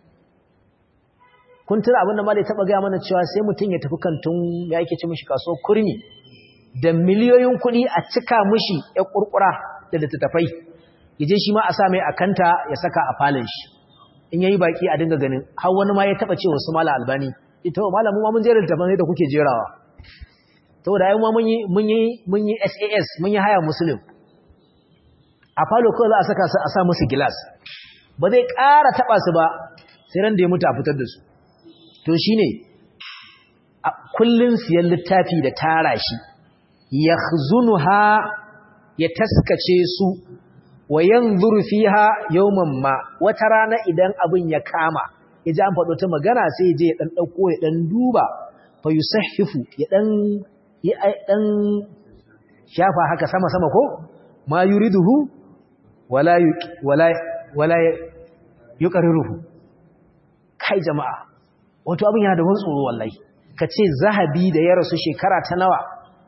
kun tura abin da malai taba ga mana cewa sai mutum ya tafi kantun ya yake ci mishi kaso kurmi da miliyoyin kuɗi a cika mishi ya kurkura da littattafai yaje shi ma a sa mai akanta ya saka a falon shi in yayi baki a dinga ganin har wani ma ya taba ce wasu mala albani ita wa malamu ma mun jera littafin da kuke jerawa saboda ai ma mun yi mun yi mun yi SAS mun yi haya muslim a falo kawai za a saka su a sa musu gilas ba zai ƙara taba su ba sai ran da ya mutu a fitar da su to shine a kullun siyan littafi da tara shi yakhzunuha ya taskace su wa yanzuru fiha yawman ma wata rana idan abin ya kama yaji an faɗo ta magana sai je ya dan dauko ya dan duba fa yusahhifu ya dan ya dan shafa haka sama sama ko ma yuriduhu wala wala wala yuqarriruhu kai jama'a wato abin yana da wani tsoro wallahi ka ce zahabi da ya rasu shekara ta nawa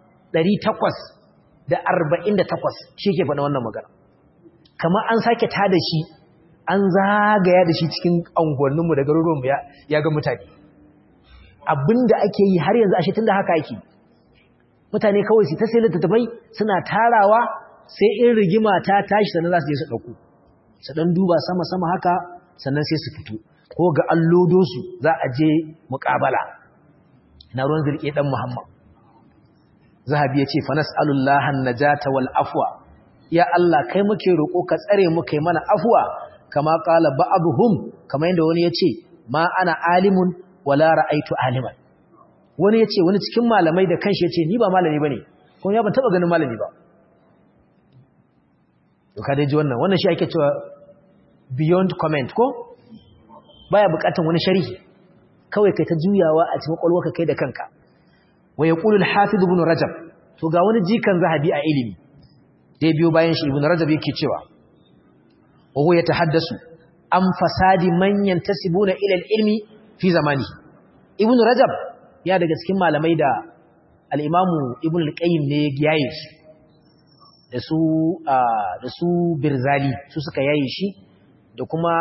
848 shi ke faɗa wannan magana kamar an sake ta da shi an zagaya da shi cikin angonninmu da garuruwanmu ya ga mutane abinda ake yi har yanzu ashe tun da haka ake mutane kawai su ta sai littattafai suna tarawa sai in rigima ta tashi sannan za su je su ɗauko su ɗan duba sama-sama haka sannan sai su fito ko ga allodosu za a je muƙabala na ruwan zirƙe ɗan muhammad zahabi ya ce fa nas'alullahan najata wal afwa ya Allah kai muke roƙo ka tsare mu kai mana afwa kama qala ba'dhum kama yanda wani yace ma ana alimun wala ra'aitu aliman wani yace wani cikin malamai da kanshi yace ni ba malami bane kuma ya ban taba ganin malami ba to ka dai ji wannan wannan shi ake cewa beyond comment ko baya bukatan wani sharhi kawai kai ta juyawa a cikin kwalwarka kai da kanka wa yaqulu al-hafiz ibn rajab to ga wani jikan zahabi a ilimi dai biyo bayan shi ibn rajab yake cewa wa huwa yatahaddasu an fasadi man yantasibuna ila al-ilmi fi zamani ibn rajab ya daga cikin malamai da al-imamu ibn al-qayyim ne ya yaye shi da su da su birzali su suka yaye shi da kuma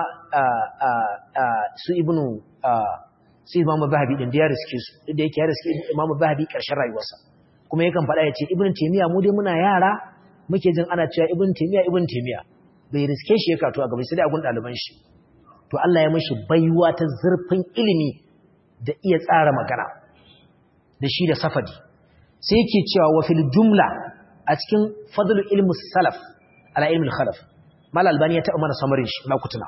su ibnu su imamu zahabi din da ya riske su da yake ya riske imamu zahabi karshen rayuwarsa kuma yakan faɗa ya ce ibn taymiya mu dai muna yara muke jin ana cewa ibn taymiya ibn taymiya bai riske shi ya kato a gaba sai dai a gun ɗaliban shi to Allah ya mashi baiwa ta zurfin ilimi da iya tsara magana da shi da safadi sai yake cewa wa fil jumla a cikin fadlul ilmi salaf ala ilmi khalaf mal albani ya taɓa mana samarin shi na kutuna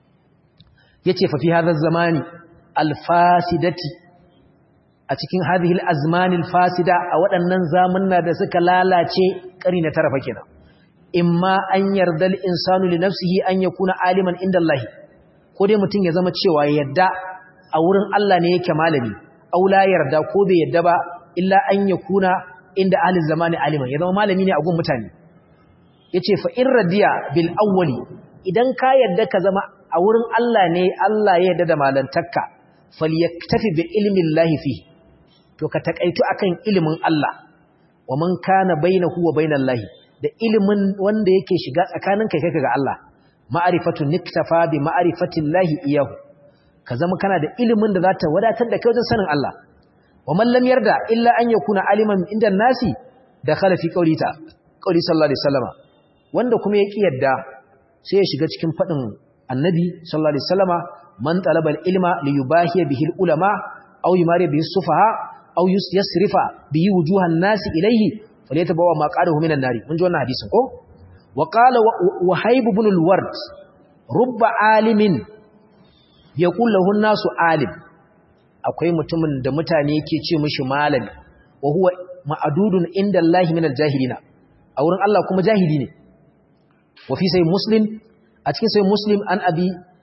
yace fa fi hadha zamani alfasidati a cikin hadhihi alazmani alfasida a waɗannan zamanna da suka lalace ƙari na tarafa kenan imma an yarda al-insanu li nafsihi an yakuna aliman inda Allah ko dai mutum ya zama cewa yadda a wurin Allah ne yake malami aw la yarda ko bai yadda ba illa an yakuna inda ahli zamani aliman ya zama malami ne a gun mutane yace fa in radiya bil awwali idan ka yadda ka zama a wurin Allah ne Allah ya yadda da malantarka falyaktafi bi ilmi Allah fi to ka takaitu akan ilimin Allah wa man kana bainahu wa bainallahi da ilimin wanda yake shiga tsakaninka kai ga Allah ma'rifatu niktafa bi ma'rifati Allah iyahu ka zama kana da ilimin da zata wadatar da kai wajen sanin Allah wa man lam yarda illa an yakuna aliman inda nasi da khala fi qawli ta qawli sallallahu alaihi wasallama wanda kuma ya ki yadda sai ya shiga cikin fadin annabi sallallahu alaihi wasallama man talaba ilma li yubahiya bihi ulama aw yumari bihi sufaha aw yasrifa bihi wujuhan nasi ilayhi falyatabawa ma qadahu minan nari mun ji wannan hadisin ko wa qala wahib ibn al-ward rubba alimin yaqul lahu an-nasu alim akwai mutumin da mutane yake ce mishi malami wa huwa ma'adudun inda Allah min al-jahilina a wurin Allah kuma jahili ne wa fi sai muslim a cikin sai muslim an abi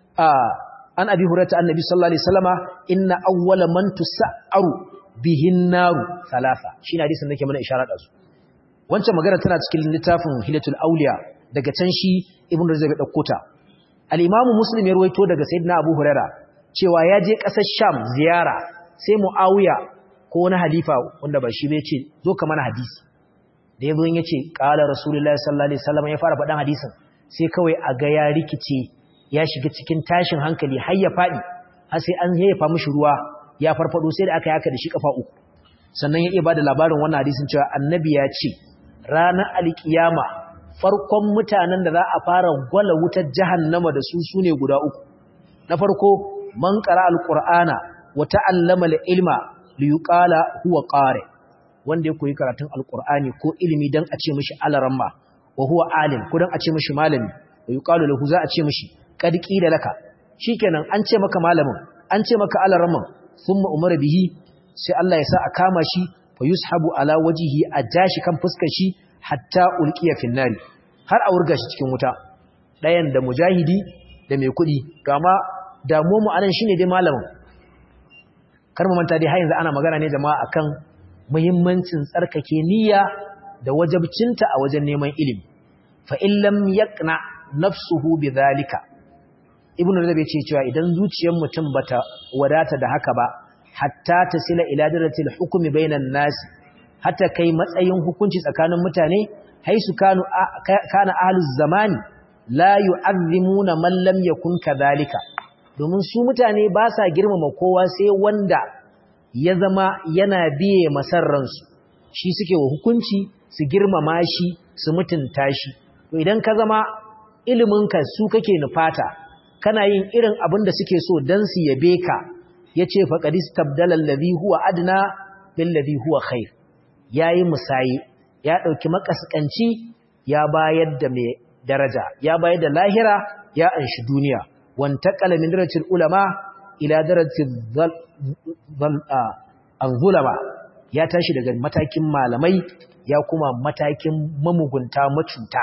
an abi hurata annabi sallallahu alaihi wasallama inna awwala man tusa'aru bihin naru thalatha shine hadisin nake mana isharar da su wancan magana tana cikin littafin hilatul auliya daga can shi ibnu rajab ya dauko ta al-imamu muslim ya ruwaito daga sayyidina abu huraira cewa ya je kasar sham ziyara sai muawiya ko wani halifa wanda ba shi bai ce zo ka mana hadisi da yazo ya ce qala rasulullahi sallallahu alaihi wasallam ya fara faɗan hadisin sai kawai a ga ya rikice ya shiga cikin tashin hankali har ya faɗi har sai an yayyafa mishi ruwa ya farfado sai da aka yaka da shi kafa uku sannan ya iya bada labarin wannan hadisin cewa annabi ya ce ranar alkiyama farkon mutanen da za a fara gwala wutar jahannama da su sune guda uku na farko man qara alqur'ana wa ta'allama alilma li yuqala huwa qari wanda ya koyi karatun alqur'ani ko ilimi dan a ce mishi alaramma wa huwa alim ko dan a ce mishi malami wa yuqalu lahu za a ce mishi qad qila laka shikenan an ce maka malamin an ce maka alaramman thumma umara bihi sai Allah ya sa a kama shi fa yushabu ala wajhihi a jashi kan fuskar shi hatta ulqiya fin nari har a wurga shi cikin wuta dayan da mujahidi da mai kudi kama damuwar mu anan shine dai malamin kar mu manta dai har yanzu ana magana ne jama'a akan muhimmancin tsarkake niyya da wajabcinta a wajen neman ilimi fa in lam yaqna nafsuhu bidhalika ibnu rajab yace cewa idan zuciyar mutum bata wadata da haka ba hatta tasila ila daratil hukmi bainan nas hatta kai matsayin hukunci tsakanin mutane haisu kanu kana ahluz zamani la yu'azzimuna man lam yakun kadhalika domin su mutane ba sa girmama kowa sai wanda ya zama yana biye masarransu shi suke wa hukunci su girmama shi su mutunta shi to idan ka zama iliminka su kake nufata kana yin irin abin da suke so dan su yabe ka yace faqad istabdala allazi huwa adna bil ladhi huwa khair yayi musayi ya dauki makaskanci ya bayar da mai daraja ya bayar da lahira ya anshi duniya wantaqala min darajatil ulama ila darajatil zulama ya tashi daga matakin malamai ya kuma matakin mamugunta macuta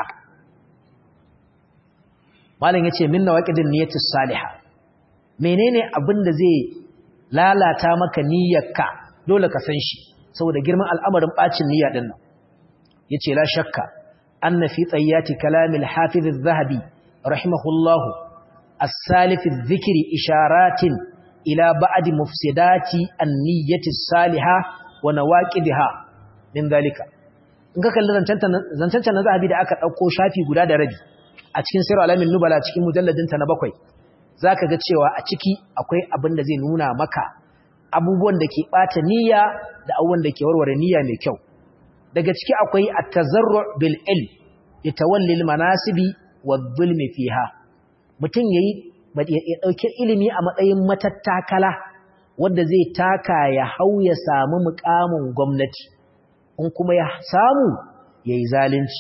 malam yace min nawaqidin niyyatis salihah menene abin da zai lalata maka niyyarka dole ka san shi saboda girman al'amarin bacin niyya din nan yace la shakka anna fi tayyati kalamil hafiz az-zahabi rahimahullahu as-salif adh-dhikri isharatin ila ba'd mufsidati an-niyyati as-salihah wa nawaqidha min dalika in ka kalli zancanta na zahabi da aka dauko shafi guda da rabi a cikin sirr alamin nubala cikin mujalladin ta na bakwai zaka ga cewa a ciki akwai abin da zai nuna maka abubuwan da ke bata niyya da abubuwan da ke warware niyya mai kyau daga ciki akwai at-tazarru' bil ilm yatawalli al-manasibi wadh-dhulmi fiha mutun yayi ya dauki ilimi a matsayin matattakala wanda zai taka ya hau ya samu mukamin gwamnati in kuma ya samu yayi zalunci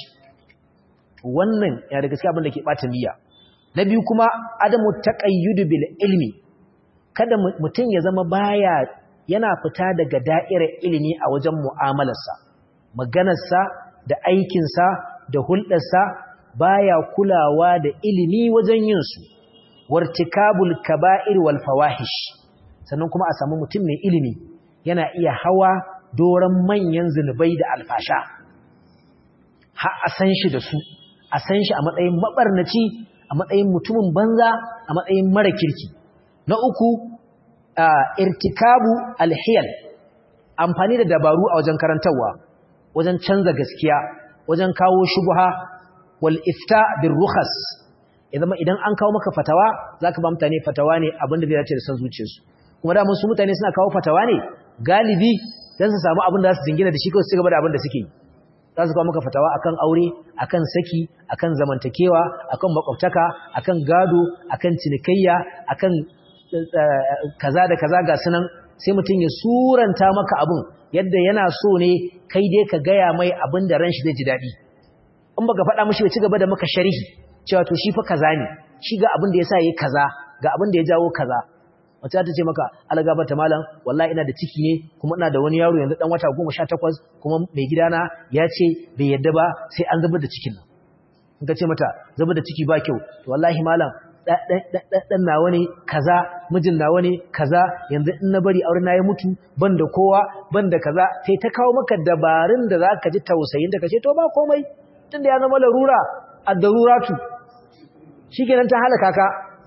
wannan ya daga cikin abin da ke bata niyya na biyu kuma adamu taqayyudu bil ilmi kada mutum ya zama baya yana fita daga da'irar ilimi a wajen mu'amalarsa maganarsa da aikinsa da hulɗarsa baya kulawa da ilimi wajen yin su wartikabul kaba'ir wal fawahish sannan kuma a samu mutum mai ilimi yana iya hawa doran manyan zunubai da alfasha har a san shi da su a san shi a matsayin mabarnaci a matsayin mutumin banza a matsayin mara kirki na uku irtikabu alhiyal amfani da dabaru a wajen karantarwa wajen canza gaskiya wajen kawo shubha wal ifta bir rukhas idan idan an kawo maka fatawa zaka ba mutane fatawa ne abinda zai dace da san zuciyarsu kuma da mun su mutane suna kawo fatawa ne galibi dan su samu abin da za su jingina da shi kawai su gaba da abin da suke yi za su kawo maka fatawa akan aure akan saki akan zamantakewa akan makwabtaka akan gado akan cinikayya akan kaza da kaza ga sunan sai mutum ya suranta maka abin yadda yana so ne kai dai ka gaya mai abin da ran shi zai ji daɗi in baka faɗa mishi ya ci gaba da maka sharhi cewa to shi fa kaza ne shi ga abin da ya sa yi kaza ga abin da ya jawo kaza wata ta ce maka algaba ta malam wallahi ina da ciki ne kuma ina da wani yaro yanzu dan wata 18 kuma mai gidana ya ce bai yadda ba sai an zubar da cikin nan in ka ce mata zubar da ciki ba kyau to wallahi malam dan nawa ne kaza mijin nawa ne kaza yanzu in na bari aure na ya mutu ban da kowa ban da kaza sai ta kawo maka dabarun da zaka ji tausayin da kace to ba komai tunda ya zama larura ad-daruratu shikenan ta halaka ka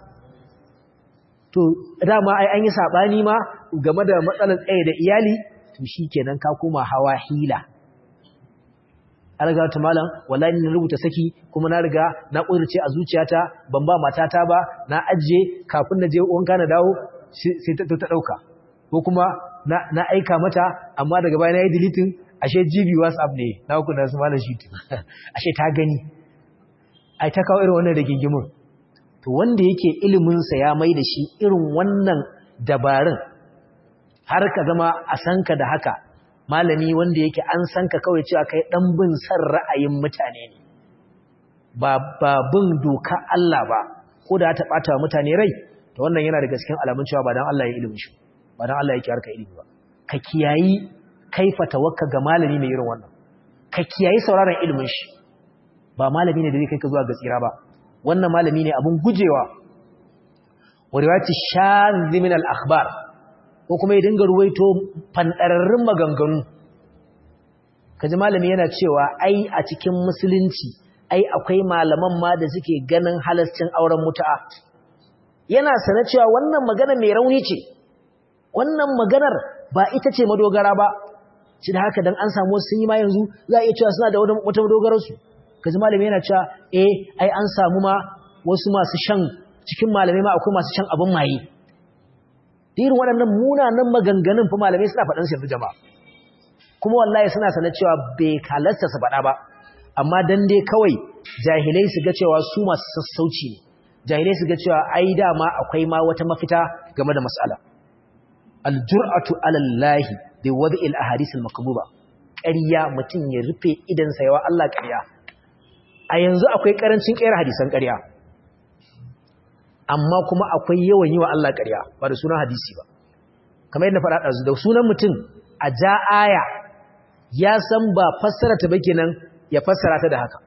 to dama ai an yi sabani ma game da matsalar tsaye da iyali to shikenan ka koma hawa hila an riga ta malam wallahi na rubuta saki kuma na riga na ƙudurce a zuciyata ban ba matata ba na ajiye kafin na je wanka na dawo sai ta ta dauka ko kuma na aika mata amma daga baya na yi deleting ashe GB WhatsApp ne na ku da su malam shi ashe ta gani ai ta kawo irin wannan rigingimin to wanda yake iliminsa ya mai da shi irin wannan dabarun har ka zama a sanka da haka malami wanda yake an sanka kawai cewa kai dan bin san ra'ayin mutane ne ba ba bin doka Allah ba ko da ta bata wa mutane rai to wannan yana da cikin alamun cewa ba dan Allah ya ilimi shi ba dan Allah yake harka ilimi ba ka kiyayi kaifa tawakka ga malami mai irin wannan ka kiyayi sauraron ilimin shi ba malami ne da zai kai ka zuwa ga tsira ba wannan malami ne abun gujewa wa riwayati shadh min al-akhbar ko kuma ya dinga ruwaito fandararrun maganganu kaji malami yana cewa ai a cikin musulunci ai akwai malaman ma da suke ganin halascin auren mutu'a yana sana cewa wannan magana mai rauni ce wannan maganar ba ita ce madogara ba shi da haka dan an samu sun yi ma yanzu za a iya cewa suna da wata madogararsu kaji malami yana cewa eh ai an samu ma wasu masu shan cikin malamai ma akwai masu shan abin maye irin waɗannan munanan maganganun fa malamai suna faɗan su jama'a kuma wallahi suna sanar cewa bai halarta su faɗa ba amma dan dai kawai jahilai su ga cewa su masu sassauci ne jahilai su ga cewa ai dama akwai ma wata mafita game da mas'ala aljur'atu ala Allah bi wad'il ahadith al-makbuba ƙarya mutum ya rufe idan sa yawa Allah ƙarya a yanzu akwai karancin ƙera hadisan ƙarya amma kuma akwai yawan yi wa Allah ƙarya ba da sunan hadisi ba kamar yadda faɗa ɗazu da sunan mutum a ja aya ya san ba fassara ta ba kenan ya fassara ta da haka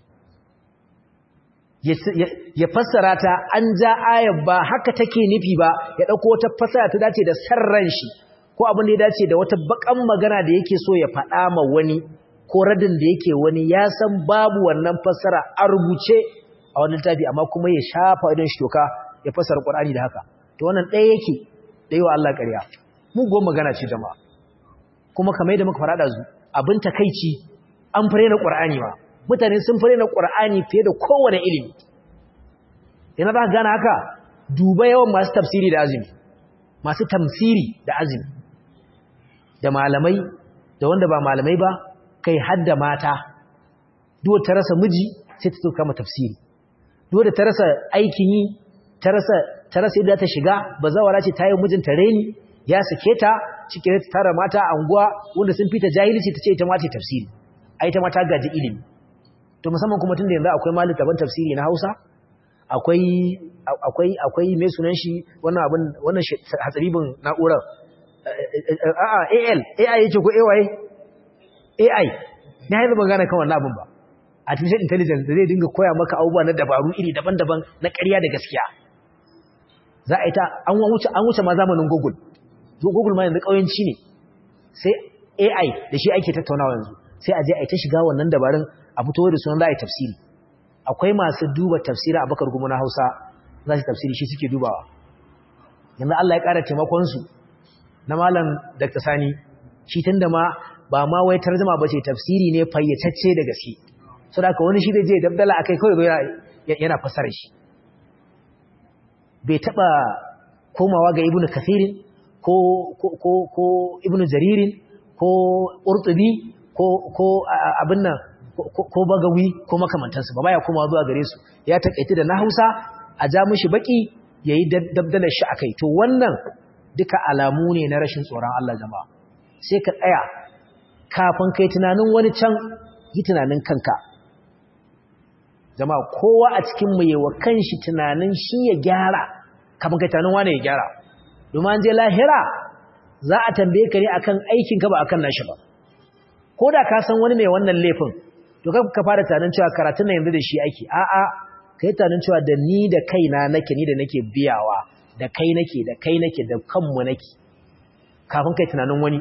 ya fassara ta an ja aya ba haka take nufi ba ya ɗauko wata fassara ta dace da sarran shi ko abin da ya dace da wata bakan magana da yake so ya faɗa ma wani ko radin da yake wani ya san babu wannan fassara a rubuce a wani littafi amma kuma ya shafa idan shi toka ya fassara Qur'ani da haka to wannan ɗaya yake da yawa Allah ƙarya mu go magana ce jama'a kuma kamar yadda muka fara da zu abin takeici an fare na Qur'ani ma mutane sun fare na Qur'ani fiye da kowane ilimi yana za ka gane haka duba yawan masu tafsiri da azumi masu tamsiri da azumi da malamai da wanda ba malamai ba kai hadda mata duwa ta rasa miji sai ta kama tafsiri duwa da ta rasa aikin yi ta rasa ta rasa yadda ta shiga bazawara ce ta yi mijinta reni ya sake ta cikin ta tara mata a anguwa wanda sun fita jahilci ta ce ita ma ta tafsiri ai ta mata gaji ilimi to musamman kuma tunda yanzu akwai malin taban tafsiri na Hausa akwai akwai akwai mai sunan shi wannan abin wannan hatsaribin na'urar a'a AL AI yake ko AY AI na yanzu ban gane kan wannan abin ba artificial intelligence da zai dinga koya maka abubuwa na dabaru iri daban-daban na ƙarya da gaskiya za a yi ta an wuce an wuce ma zamanin Google Google ma yanzu kauyanci ne sai AI da shi ake tattaunawa yanzu sai a je a yi ta shiga wannan dabarun a fito da sunan za a yi tafsiri akwai masu duba tafsiri a bakar gumu na Hausa za su tafsiri shi suke dubawa yanzu Allah ya ƙara taimakon su na malam Dr. Sani shi tunda ma ba ma wai tarjuma ba ce tafsiri ne fayyacacce da gaske so da wani shi zai je dabdala akai kawai yana fasara shi bai taba komawa ga ibnu kathirin ko ko ko ibnu jaririn ko urtubi ko ko abin nan ko bagawi ko makamantansu ba baya komawa zuwa gare su ya takaita da na Hausa a ja mishi baki yayi dabdalar shi akai to wannan duka alamu ne na rashin tsoron Allah jama'a sai ka tsaya kafin kai tunanin wani can yi tunanin kanka jama'a kowa a cikin mu yawa kanshi tunanin shi ya gyara kafin kai tunanin wani ya gyara domin an je lahira za a tambaye ka ne akan aikin ka ba akan nashi ba ko da ka san wani mai wannan laifin to ka fara tunanin cewa karatun nan yanzu da shi ake a'a kai tunanin cewa da ni da kaina nake ni da nake biyawa da kai nake da kai nake da kanmu nake kafin kai tunanin wani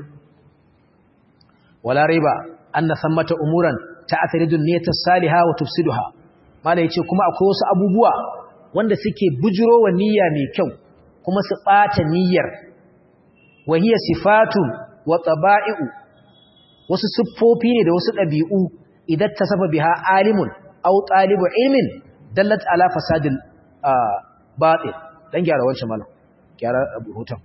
wala riba anna sammata umuran ta'athiridun niyyata salihah wa tufsiduha mala yace kuma akwai wasu abubuwa wanda suke bujuro wa niyya mai kyau kuma su bata niyyar wa hiya sifatun wa taba'i'u wasu siffofi ne da wasu dabi'u idan tasafa biha alimun aw talibu ilmin dallat ala fasadil batil dan gyara wancan malam gyara hoton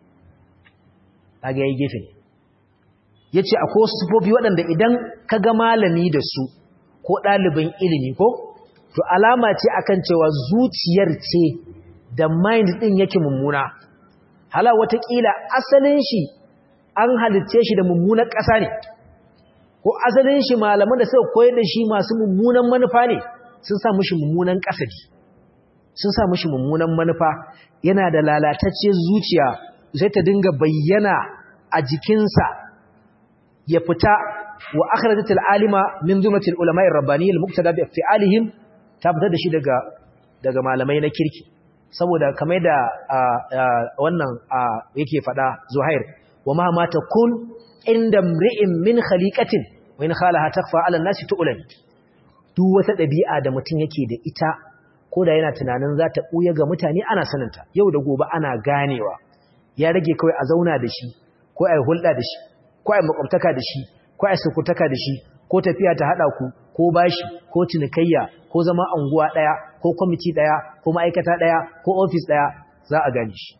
kage yayi gefe ne yace akwai wasu sifofi waɗanda idan kaga malami da su ko ɗalibin ilimi ko to alama ce akan cewa zuciyar ce da mind din yake mummuna hala watakila asalin shi an halitce shi da mummunan ƙasa ne ko asalin shi malaman da suka koyar da shi masu mummunan manufa ne sun sa mushi mummunan ƙasadi sun sa mushi mummunan manufa yana da lalatacciyar zuciya sai ta dinga bayyana a jikinsa ya fita wa akhrajatul alima min zumratil ulama'ir rabbaniyil muqtada bi fi'alihim ta fitar da shi daga daga malamai na kirki saboda kamar da wannan yake fada Zuhair wa ma ma takun inda mri'in min khaliqatin wa in khalaha takfa 'ala an-nasi tu'lan duk wata dabi'a da mutum yake da ita ko da yana tunanin za ta buya ga mutane ana saninta yau da gobe ana ganewa ya rage kawai a zauna da shi ko a yi hulɗa da shi ko a yi makwabtaka da shi ko a yi sukutaka da shi ko tafiya ta haɗa ku ko bashi ko cinikayya ko zama anguwa ɗaya ko kwamiti ɗaya ko ma'aikata ɗaya ko ofis ɗaya za a gane shi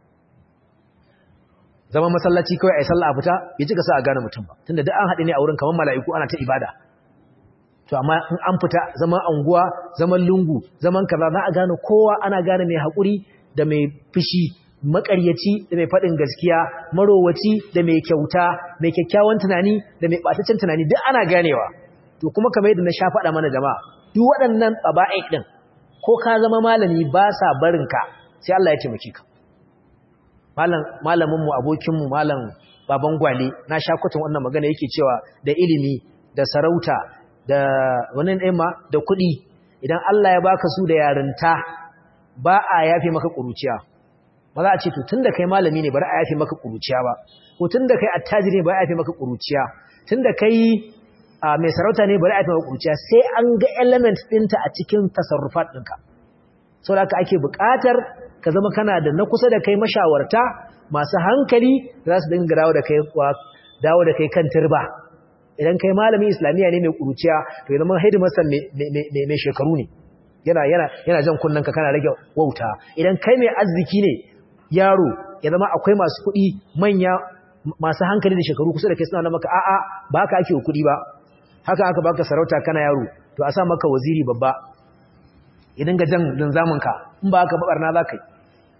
zama masallaci kawai a yi sallah a fita ya cika sa a gane mutum ba tunda duk an haɗe ne a wurin kamar mala'iku ana ta ibada to amma in an fita zaman anguwa zaman lungu zaman kaza za a gane kowa ana gane mai haƙuri da mai fushi makaryaci da mai faɗin gaskiya marowaci da mai kyauta mai kyakkyawan tunani da mai ɓataccen tunani duk ana ganewa to kuma kamar yadda na sha faɗa mana jama'a duk waɗannan tsaba'in ɗin ko ka zama malami ba sa barinka sai Allah ya taimake ka malam malamin mu abokin mu malam baban gwale na sha kwatan wannan magana yake cewa da ilimi da sarauta da wani ɗaya da kuɗi idan Allah ya baka su da yarinta ba a yafe maka ƙuruciya ba za a ce to tun da kai malami ne bari a yafe maka ƙuruciya ba ko tun da kai attajiri ne bari a yafe maka ƙuruciya tun da kai mai sarauta ne bari a yafe maka ƙuruciya sai an ga element ɗinta a cikin tasarrufat ɗinka sau da ake buƙatar ka zama kana da na kusa da kai mashawarta masu hankali za su dinga dawo da kai dawo da kai kan turba idan kai malami islamiyya ne mai kuruciya to ya zama hidimarsa mai shekaru ne yana yana yana jan kunnen ka kana rage wauta idan kai mai arziki ne yaro ya zama akwai masu kuɗi manya masu hankali da shekaru kusa da kai suna maka a'a ba haka ake kuɗi ba haka aka baka sarauta kana yaro to a sa maka waziri babba idan ga jan linzamin ka in ba haka babarna za ka yi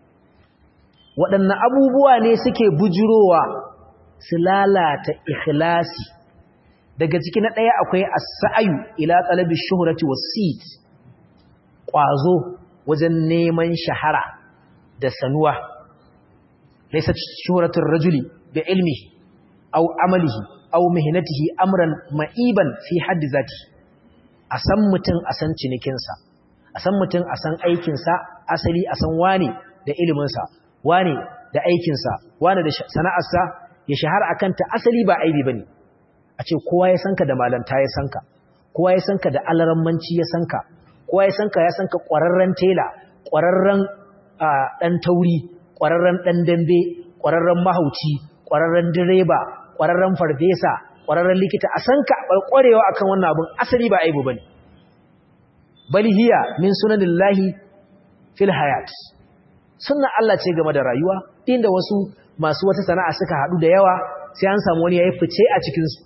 waɗanne abubuwa ne suke bujurowa su lalata ikhlasi daga ciki na ɗaya akwai as-sa'yu ila talabi shuhrati was-sit ƙwazo wajen neman shahara da sanuwa laysa shuhratur rajuli bi ilmihi aw amalihi aw mihnatihi amran ma'iban fi haddi zati a san mutum a san cinikinsa a san mutum a san aikinsa asali a san wane da iliminsa wane da aikinsa wane da sana'arsa ya shahara akan ta asali ba aibi bane a ce kowa ya sanka da malanta ya sanka kowa ya sanka da alarammanci ya sanka kowa ya sanka ya sanka ƙwararren tela ƙwararren ɗan tauri ƙwararren ɗan dambe ƙwararren mahauci ƙwararren direba ƙwararren farfesa ƙwararren likita a sanka ƙwarewa akan wannan abin asali ba aibu bane bal hiya min sunanillahi fil hayat sunnan Allah ce game da rayuwa inda wasu masu wata sana'a suka haɗu da yawa sai an samu wani yayi fice a cikin su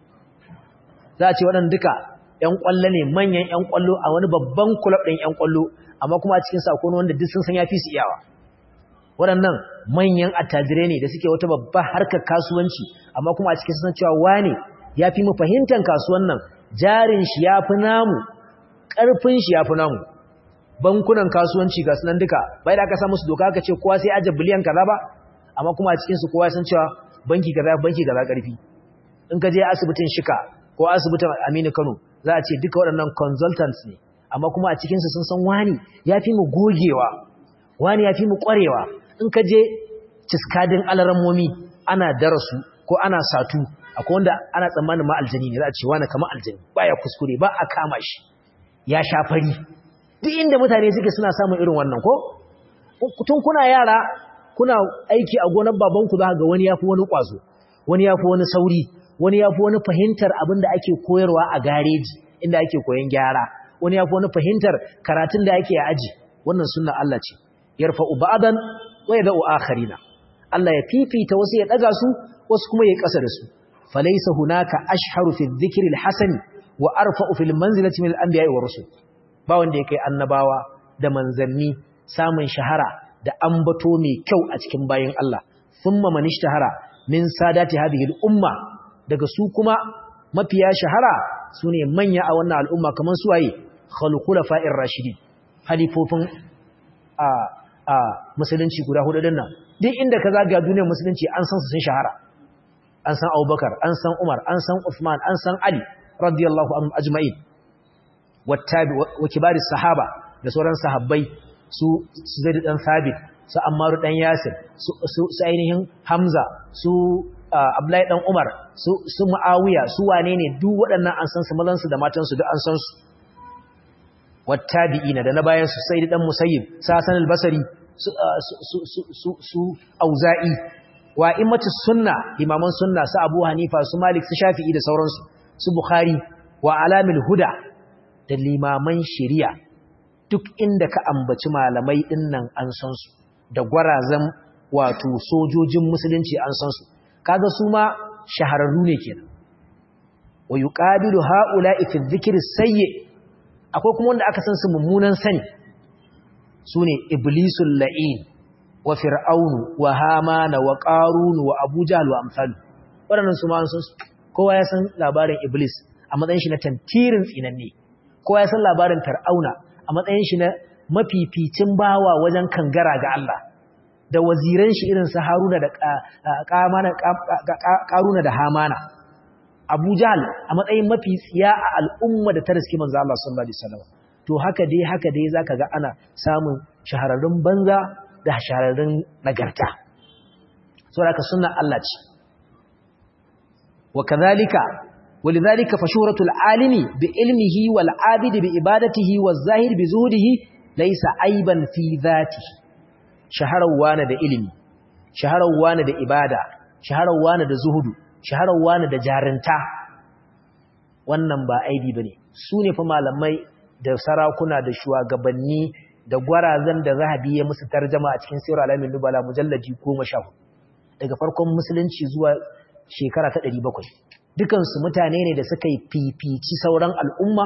za a ce waɗanda duka ‘yan ƙwallo ne manyan ‘yan ƙwallo a wani babban kulab ɗin ‘yan ƙwallo amma kuma a cikin sakon wanda duk sun san ya fi su iyawa waɗannan manyan attajirai ne da suke wata babbar harkar kasuwanci amma kuma a cikin sun cewa wane ya fi mu fahimtar kasuwan nan jarin shi ya fi namu ƙarfin shi ya fi namu bankunan kasuwanci ga sunan duka bai da aka sa musu doka aka ce kowa sai aje biliyan kaza ba amma kuma a cikin su kowa san cewa banki kaza banki kaza ƙarfi in ka je asibitin shika ko asibitin Aminu Kano za a ce duka waɗannan consultants ne amma kuma a cikinsu sun san wani ya fi mu gogewa wani ya fi mu ƙwarewa in ka je ciskadin alarammomi ana darasu ko ana satu akwai wanda ana tsammanin ma aljani ne za a ce wani kama aljani baya kuskure ba a kama shi ya sha fari duk inda mutane suke suna samun irin wannan ko tun kuna yara kuna aiki a gonar babanku za ga wani ya fi wani ƙwazo wani ya fi wani sauri wani ya fi wani fahimtar abin da ake koyarwa a gareji inda ake koyon gyara wani ya fi wani fahimtar karatun da ake aji wannan sunna Allah ce yarfa'u ba'dan wa yad'u akharina Allah ya fifita wasu ya daga su wasu kuma ya kasa da su falaysa hunaka ashharu fi dhikri alhasan wa arfa'u fil manzilati min al-anbiya'i wa rusul ba wanda yake annabawa da manzanni samun shahara da ambato mai kyau a cikin bayin Allah thumma man ishtahara min sadati hadhihi al-umma daga su kuma mafiya shahara su ne manya a wannan al'umma kamar suwaye khalqula fa'ir rashidi halifofin a a musulunci guda hudu din nan duk inda ka zaga duniyar musulunci an san su sun shahara an san Abubakar an san Umar an san Uthman an san Ali radiyallahu anhum ajma'in wattabi wa kibaris sahaba da sauran sahabbai su Zaid dan Thabit su Ammar dan Yasir su su ainihin Hamza su Abdullahi dan Umar su su Muawiya su wane ne duk waɗannan an san su mazan su da matan su duk an san su wattabi'ina da na bayan su Sayyid dan Musayyib Sasan al-Basri su auza'i wa imatu sunna imaman sunna su abu hanifa su malik su shafi'i da sauransu su bukhari wa alamil huda da limaman shari'a duk inda ka ambaci malamai dinnan an san su da gwarazan wato sojojin musulunci an san su kaga su ma shahararru ne kenan wa yuqabilu haula'i fi dhikri sayyi akwai kuma wanda aka san su mummunan sani sune iblisul la'in wa fir'aunu wa hamana wa qarun wa abu jahl wa amsal wadannan su ma an san su kowa ya san labarin iblis a matsayin shi na tantirin tsinanne kowa ya san labarin fir'auna a matsayin shi na mafificin bawa wajen kangara ga Allah da waziran shi irin su Haruna da Karuna da Hamana Abu Jahl a matsayin mafi tsiya a al'umma da ta riski manzo Allah sallallahu alaihi wasallam to haka dai haka dai zaka ga ana samun shahararrun banza da shahararrun nagarta saboda ka sunna Allah ce wa kadhalika ولذلك فشهرة العالم بعلمه والعابد بعبادته والزاهد بزهده ليس عيبا في ذاته shaharar wane da ilimi shaharar wane da ibada shaharar wane da zuhudu shaharar wane da jarinta wannan ba aibi bane su ne fa malamai da sarakuna da shugabanni da gwarazan da zahabi ya musu tarjama a cikin sirr alamin nubala mujallaji 14 daga farkon musulunci zuwa shekara ta 700 dukansu mutane ne da suka yi fifici sauran al'umma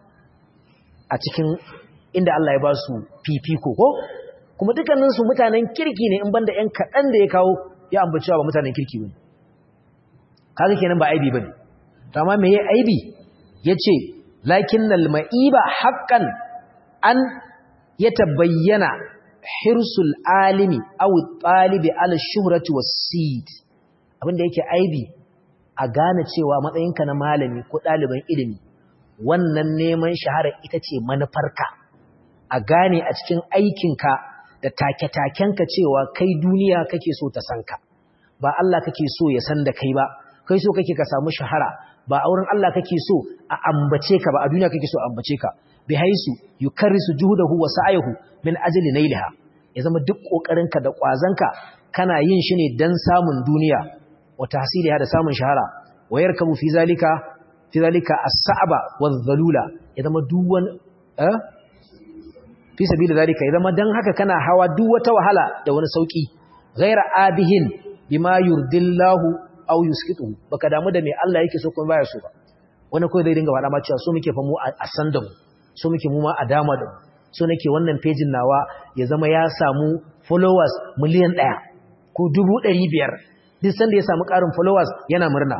a cikin inda Allah ya ba su fifiko ko kuma dukkaninsu mutanen kirki ne in banda ‘yan kaɗan da ya kawo ya ambaci ba mutanen kirki ba ne kaga kenan ba aibi ba ne to amma me ya aibi ya ce lakin nalma'iba haƙƙan an ya tabayyana hirsul alimi awu ɗalibi ala shuhrati wasid abinda yake aibi a gane cewa matsayinka na malami ko ɗaliban ilimi wannan neman shahara ita ce manufarka a gane a cikin aikinka da take-takenka cewa kai duniya kake so ta san ka ba Allah kake so ya san da kai ba kai so kake ka samu shahara ba auren Allah kake so a ambace ka ba a duniya kake so a ambace ka bi haisu yukarrisu juhudahu wa sa'ayhu min ajli nailha ya zama duk kokarinka da kwazanka kana yin shi ne dan samun duniya wa tahsiliha da samun shahara wa yarkabu fi zalika fi zalika as-sa'ba wadh-dhalula ya zama duk wani eh fi sabili zalika ya zama dan haka kana hawa duk wata wahala da wani sauki ghaira abihin bima yurdillahu aw yuskitu baka damu da me Allah yake so kuma baya so ba wani kai zai dinga faɗa ma cewa so muke fa mu a san da mu so muke mu ma a dama da mu so nake wannan pejin nawa ya zama ya samu followers miliyan ɗaya ko dubu ɗari biyar duk sanda ya samu ƙarin followers yana murna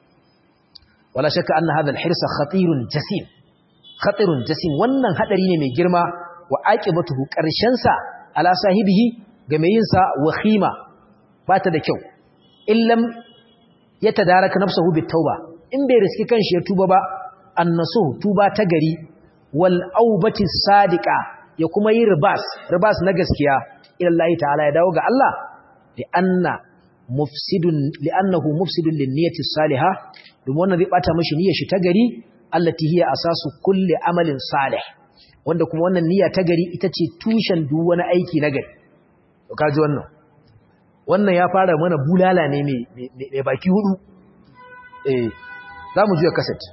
wala shakka anna hadha al-hirsa khatirun jasim khatirun jasim wannan hadari ne mai girma wa aqibatuhu karshen sa ala sahibihi ga mai yin sa wakhima bata da kyau illam yatadaraka nafsuhu bitauba in bai riski kanshi ya tuba ba annasu tuba ta gari wal aubati sadiqa ya kuma yi ribas ribas na gaskiya ila Allah ta'ala ya dawo ga Allah li anna mufsidun li annahu mufsidun lin niyyati salihah domin wannan zai bata mishi niyyar shi ta gari allati hiya asasu kulli amalin salih wanda kuma wannan niyya ta gari ita ce tushen duk wani aiki na gari to kaji wannan wannan ya fara mana bulala ne mai baki hudu eh zamu juya cassette